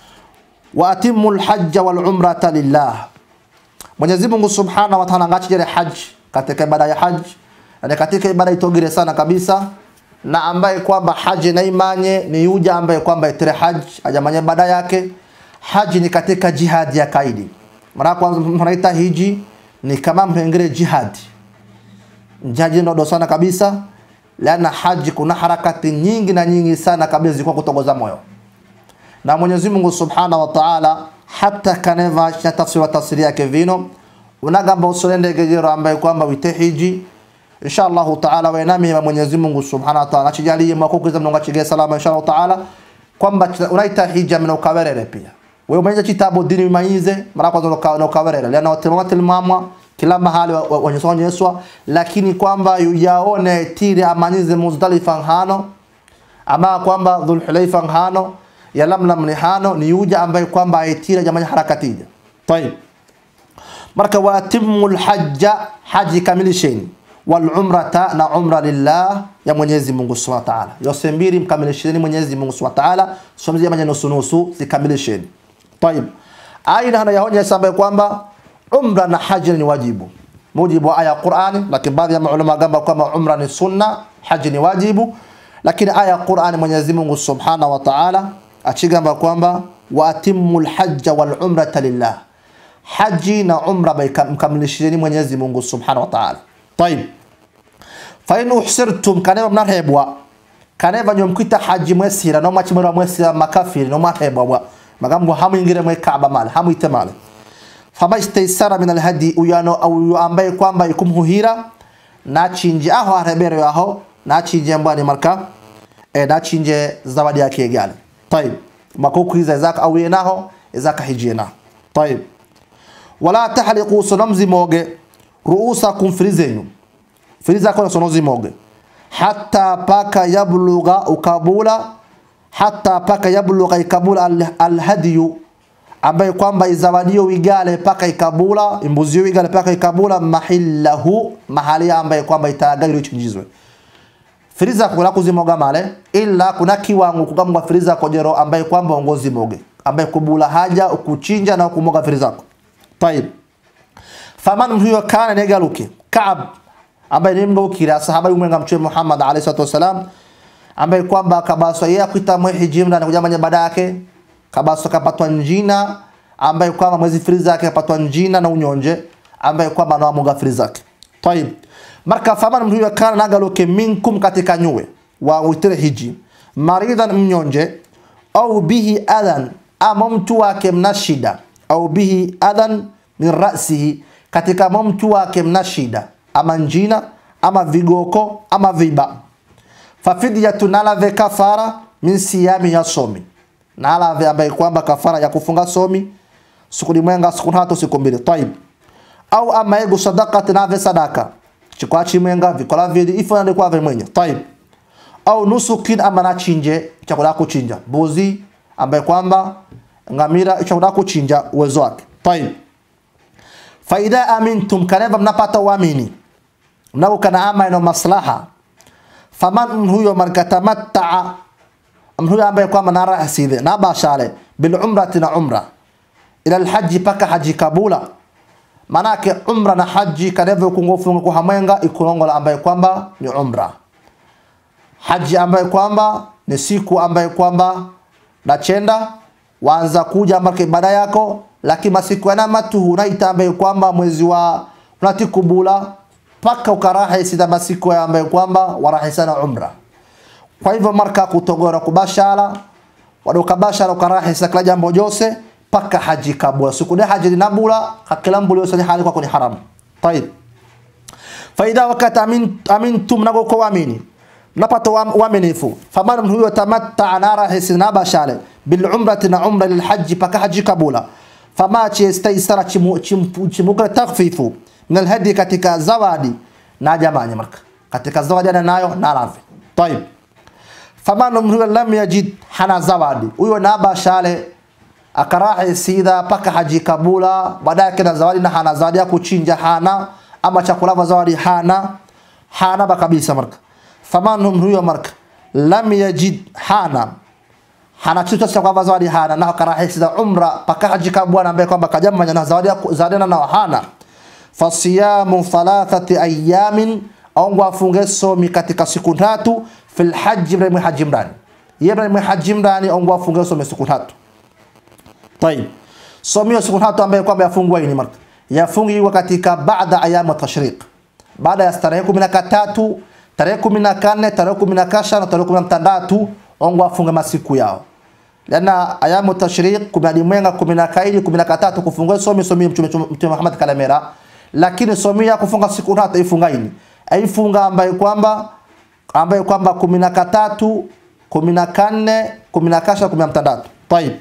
wa atimul hajja wal umrata lillah Mwenyezi Mungu Subhanahu wa Ta'ala ngachijere haji katika ibada ya haji na katika ibada itogire sana kabisa na ambaye kwamba haji na imanye ni yuja ambaye kwamba itere haji ajamanye ibada yake haji ni katika jihad ya kaidi mara kwanza tunaita hiji ni kama mpengere jihad jaji ndo sana kabisa lana haji kuna harakati nyingi na nyingi sana kabisa zilikuwa kutongoza moyo na Mwenyezi Mungu Subhanahu wa Ta'ala hata kaneva cha tafsiri tafsiri yake vino unagamba usolende gegero ambaye kwamba wite hiji inshallah taala wenami ya Mwenyezi Mungu Subhanahu wa Ta'ala achijalie makukuza mnonga chige salama inshallah taala kwamba unaita hija mna ukawerere pia wewe mwenye kitabu dini maize mara kwanza na ukawerere lana watemama tilmamwa kila mahali wanyesonyeswa lakini kwamba yaone tiri amanyize Muzdalifa hano ama kwamba Dhulhulaifa hano ya lamlam ni hano ni yuja ambaye kwamba aitira jamani harakatija طيب marka wa atimul hajja haji kamilisheni wal umrata na umra lillah ya Mwenyezi Mungu Subhanahu wa Ta'ala yose mbili mkamilisheni Mwenyezi Mungu Subhanahu wa Ta'ala somzi jamani nusu nusu zikamilisheni طيب aina hana yahonya sababu kwamba umra na haji ni wajibu mujibu wa aya Qur'ani lakini baadhi ya maulama gamba kwamba umra ni sunna haji ni wajibu lakini aya Qur'ani Mwenyezi Mungu Subhanahu wa Ta'ala achigamba kwamba wa atimul hajja wal umrata lillah haji na umra mkamilisheni Mwenyezi Mungu Subhanahu wa Ta'ala طيب فإن أحسرتم كانوا mnarhebwa kaneva nyomkwita haji mwesira no machimero mwesira makafiri no marhebwa magambo hamuingire mwe Kaaba male hamuite male famastaisara min alhadi uyano uyu ambaye kwamba ikumhuhira nachinje aho arebero aho nachinje mbani marka e nachinje zawadi yake gale طيب makokwiza zaka awiye naho zaka hijina طيب wala tahliqu sonamzi moge ruusakum firizenyu firiza kwa sonozi moge hatta paka yabluga ukabula hatta paka yabluga ikabula alhadiyu ambaye kwamba izawadio wigale paka ikabula imbuzi wigale paka ikabula mahillahu mahali ambaye kwamba itagari ichinjizwe firiza kula kuzimoga male ila kuna kiwango kukamwa firiza kojero ambaye kwamba ongozi moge ambaye kubula haja ukuchinja na kumoga firiza طيب faman huyo kana negaluke Kaab ambaye ni mgokira sahaba yumwenga mtume Muhammad alayhi salatu wasalam ambaye kwamba kabaswa yeye akuita mwehi jimla na kujamanya baada yake kabaswa kapatwa njina ambaye kwamba mwezi firiza yake kapatwa njina na unyonje ambaye kwamba anawamuga firiza yake طيب marka faman huyo kana nagaluke minkum katika nyuwe wa uitire hiji maridan mnyonje au bihi adhan ama mtu wake mna shida au bihi adhan min rasihi katika mtu wake mna shida ama njina ama vigoko ama viba fafidyatu nalave kafara min siyami ya somi nalave ambaye kwamba kafara ya kufunga somi siku limwenga siku tatu siku mbili taib au ama ego sadaqati nave sadaka chikwachi mwenga vikola vili ifo ndio kwa mwenye taib au nusukin ama na chinje chakula kuchinja mbuzi ambaye kwamba ngamira chakula kuchinja uwezo wake taib faida amintum kaneva mnapata uamini mnao kana ama ino maslaha faman huyo markatamatta huyo ambaye kwamba na rahside na bashale bil umrati na umra ila alhaji paka haji kabula manake umra na haji kaneva kungofunga kuhamwenga ikulongola ambaye kwamba ni umra haji ambaye kwamba ni siku ambaye kwamba nachenda waanza kuja ambake ibada yako lakini masiku yana matu unaita ambaye kwamba mwezi wa unatikubula paka ukarahi sida masiku ya ambaye kwamba warahisana umra kwa hivyo marka kutogora kubashala wadoka bashala ukarahi sakla jambo jose paka haji kabula siku de haji dinabula hakila mbuli yose hali kwa kuni haram طيب faida wakati amin amintum nago kwa amini napata uaminifu faman huyo tamatta nara hisina bashale bil umrati na umra lil hajj paka haji kabula fama chistaisara chimuka takhfifu min al hadi katika zawadi na jamani marka katika zawadi ana nayo na lafi طيب faman huyo lam yajid hana zawadi huyo na bashale akarahi sida paka haji kabula baadaye kina zawadi na hana zawadi ya kuchinja hana ama chakula zawadi hana hana ba kabisa marka faman huyo marka lam yajid hana hana kitu cha kwa zawadi hana na karahi sida umra paka haji kabula ambaye kwamba kajamanya na zawadi zawadi na hana fasiyamu thalathati ayamin au afunge somi katika siku tatu fil hajj ibrahim haji mrani ibrahim haji mrani au afunge somi siku tatu طيب somio siku tatu ambaye kwamba yafungwa hii ni marka yafungiwa katika baada ayamu tashriq baada ya tarehe 13 tarehe 14 tarehe 19 na tarehe 16 ongo afunga masiku yao lana ayamu tashriq kumadi mwenga 12 13 kufungwa somi somi mtume mtume Muhammad kalamera lakini somi ya kufunga siku tatu ifunga hii aifunga ambaye kwamba ambaye kwamba 13 14 19 16 طيب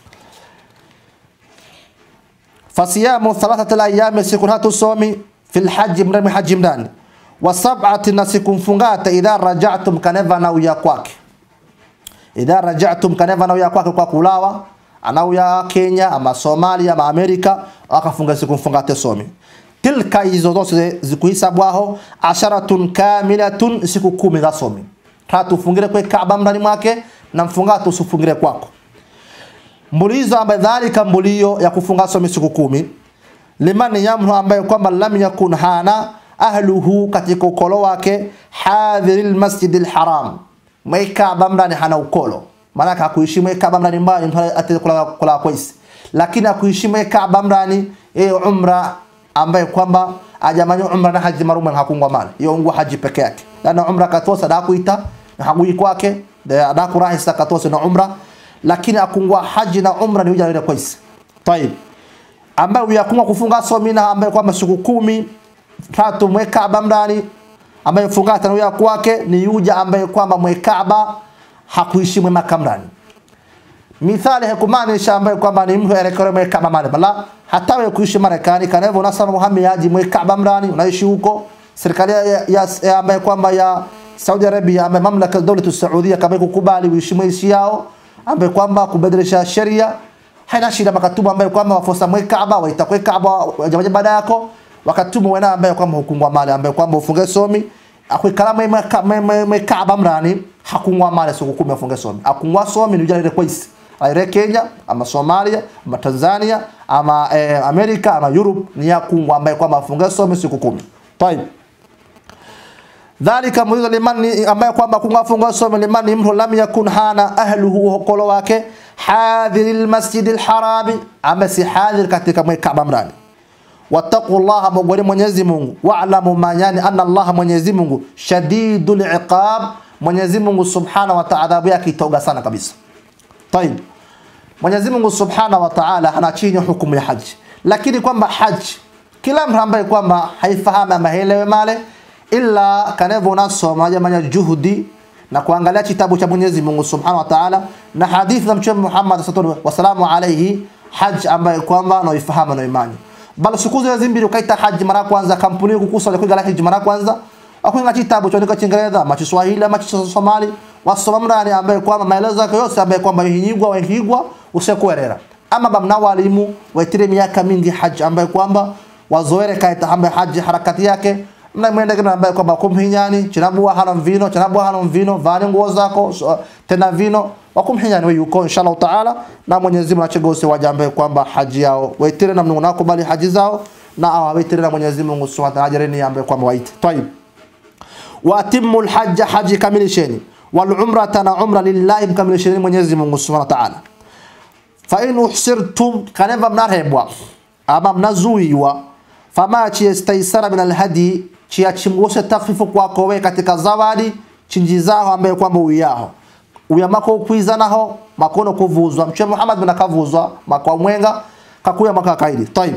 fasiyamu thalathati alayami siku tatu somi fil haji mremi haji mndani wa sab'ati na siku mfungata idha raja'tum kaneva na uya kwake idha raja'tum kaneva na uya kwake kwa kulawa anauya Kenya ama Somalia ama Amerika akafunga siku mfungate somi tilka hizo zote zikuhisabwaho asharatun kamilatun siku kumi za somi tatu ufungire kwa Kaaba ndani mwake na mfungato usifungire kwako mbulizo ambaye dhalika mbulio ya kufunga somi siku kumi liman yamhu ambaye kwamba lam yakun hana ahluhu katika ukolo wake hadhiril masjidil haram mweka ndani hana ukolo maana hakuishi mweka ndani mbali mtu atakula kula kwaisi lakini akuishi mweka ndani yeye umra ambaye kwamba ajamanya umra na haji marume hakungwa mali hiyo ngwa haji peke yake na umra katosa da kuita na hagui kwake da kurahisa katosa na umra lakini akungwa haji na umra ni uja ile kwisi طيب ambaye uyakumwa kufunga somi na ambaye kwamba siku kumi tatu mwekaba mndani ambaye funga tano ya kwake ni yuja ambaye kwamba mwekaba hakuishi mwema mndani mithali hakumaanisha ambaye kwamba ni mtu elekere mwekaba male bala hata wewe kuishi Marekani kana hivyo unasema muhamiaji mwekaba mndani unaishi huko serikali ya, ya, ya ambaye kwamba ya Saudi Arabia ambaye mamlaka ya dola Saudia kama kukubali uishi mwaishi yao ambaye kwamba kubadilisha sheria haina shida makatubu ambaye kwamba wafosa mwe Kaaba waitakwe Kaaba jamaa baada yako wakatumu wena ambaye kwamba hukungwa mali ambaye kwamba ufunge somi akwe kalama mwe mwe Kaaba mrani hakungwa mali siku kumi afunge somi akungwa somi ni ujale kwisi aire Kenya ama Somalia ama Tanzania ama eh, Amerika ama Europe ni yakungwa ambaye kwamba afunge somi siku kumi طيب dhalika muhizo limani ambaye kwamba kungafunga somo limani mtu lam yakun hana ahluhu hokolo wake hadhiril masjidil harami ama si hadhir katika mwe Kaaba mrani wattaqullaha mogoni Mwenyezi Mungu wa'lamu manyani anna Allah Mwenyezi Mungu shadidul iqab Mwenyezi Mungu subhanahu wa ta'ala adhabu yake itoga sana kabisa طيب Mwenyezi Mungu subhanahu wa ta'ala anachinja hukumu ya haji lakini kwamba haji kila mtu ambaye kwamba haifahamu ama haelewi male illa kanevo unasoma jamani juhudi na kuangalia kitabu cha Mwenyezi Mungu Subhanahu wa Ta'ala na hadithi za Mtume Muhammad sallallahu alaihi wasallam alayhi haj ambaye kwamba na ifahamu na imani bali siku zile zimbili ukaita haji mara kwanza kampuni kukusa ya kuingia haji mara kwanza akwinga kitabu cha ndika Kiingereza ama Kiswahili ama Kisomali wasoma mrani ambaye kwamba maelezo yake yote ambaye kwamba hihigwa wahigwa usikuelera ama bamna walimu waitire miaka mingi haji ambaye kwamba wazoere kaita ambaye haji harakati yake na mwende kina ambaye kwamba kumhinyani chinabua hana mvino chinabua hana mvino vani nguo zako so, tena vino wakumhinyani wewe yuko inshallah taala na Mwenyezi Mungu achegose waja ambaye kwamba haji yao waitire na Mungu nakubali haji zao na awaitire na Mwenyezi Mungu Subhanahu wa ta'ala ambaye kwamba waite tayib wa atimmu alhajj haji kamilisheni wal umrata na umra lillahi mkamilisheni Mwenyezi Mungu Subhanahu wa ta'ala fa in uhsirtum kaneva mnarehebwa ama mnazuiwa fama chiestaisara min alhadi chiachimgose takfifu kwako we katika zawadi chinji zao ambaye kwamba uyaho uyamako ukwizanaho makono kuvuzwa mchwe Muhammad bin akavuzwa makwa mwenga kakuya maka kaidi tayib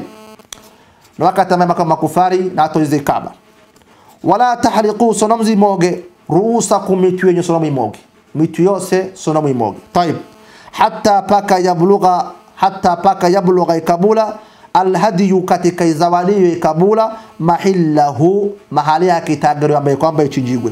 na wakati ambaye maka makufari na atoize kaba wala tahriqu sonamzi moge ruusakum mitu yenye sonamu imoge mitu yose sonamu imoge tayib hatta paka yablugha hatta paka yablugha ikabula alhadiyu katika izawadiyo ikabula mahillahu mahali yake itagariwa ambaye kwamba ichinjigwe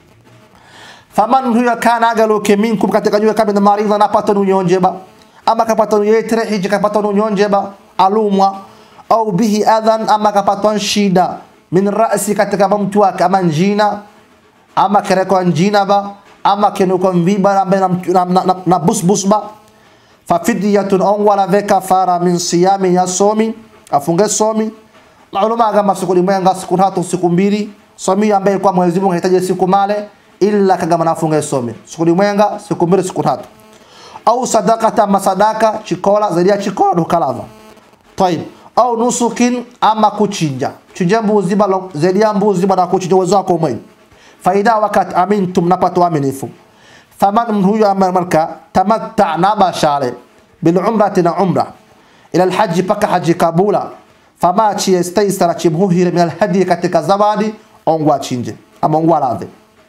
faman huyo kana agaluke minkum katika nywe kabla maridha napata nunyonjeba ama kapata nuyetre hiji kapata nunyonjeba alumwa au bihi adhan ama kapata shida min ra'si katika mtu wake ama njina ama kereko njina ba ama kenuko mviba ambaye na, na, na, na, na busbusba fafidyatun on wala ve kafara min siyami ya somi afunge somi maulama kama siku limwenga siku tatu siku mbili somi ambaye kwa Mwenyezi Mungu anahitaji siku male illa kagama nafunge somi siku limwenga siku mbili siku tatu au sadaqata masadaka chikola zaidi ya chikola dukalava طيب au nusukin ama kuchinja chinja mbuzi balo zaidi ya mbuzi baada kuchinja uwezo wako mwenyewe faida wakati amintum napata aminifu faman huyo amarka tamatta na bashale bil umrati na umra ila alhaji paka haji kabula fama chi istaisara chimhuhire min alhadi katika zawadi ongwa chinje ama ongwa radhi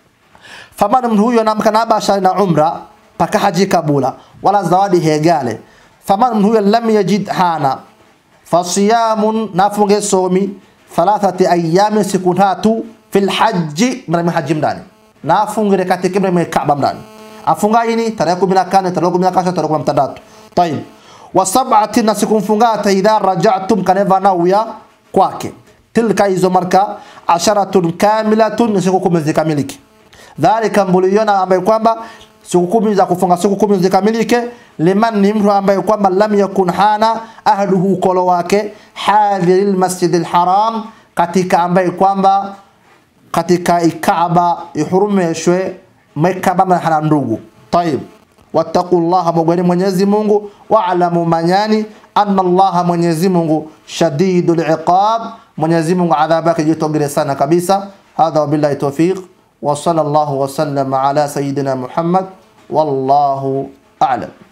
faman huyo namka na bashale na umra paka haji kabula wala zawadi hegale faman huyo lam yajid hana fasiyamun nafunge somi thalathati ayami siku tatu fil haji mrami haji mdani nafungire katika mrami kaaba mdani afunga ini tarehe 14 tarehe 16 tarehe 13 طيب wasab'ati na siku mfungata idha raja'tum kaneva nauya kwake tilka hizo marka asharatun kamilatun siku kumi zikamilike dhalika mbuliona ambaye kwamba siku kumi za kufunga siku kumi zikamilike liman ni mtu ambaye kwamba lam yakun hana ahluhu kolo wake hadhiril masjidil haram katika ambaye kwamba katika ikaaba ihurumeshwe mekaba hana ndugu tayib wattaqullaha mogweni Mwenyezi Mungu wa'lamu manyani anna Allah Mwenyezi Mungu shadidul iqab Mwenyezi Mungu adhabu yake jitogere sana kabisa hadha wabillahi tawfiq wa sallallahu wa sallama ala sayidina Muhammad wallahu a'lam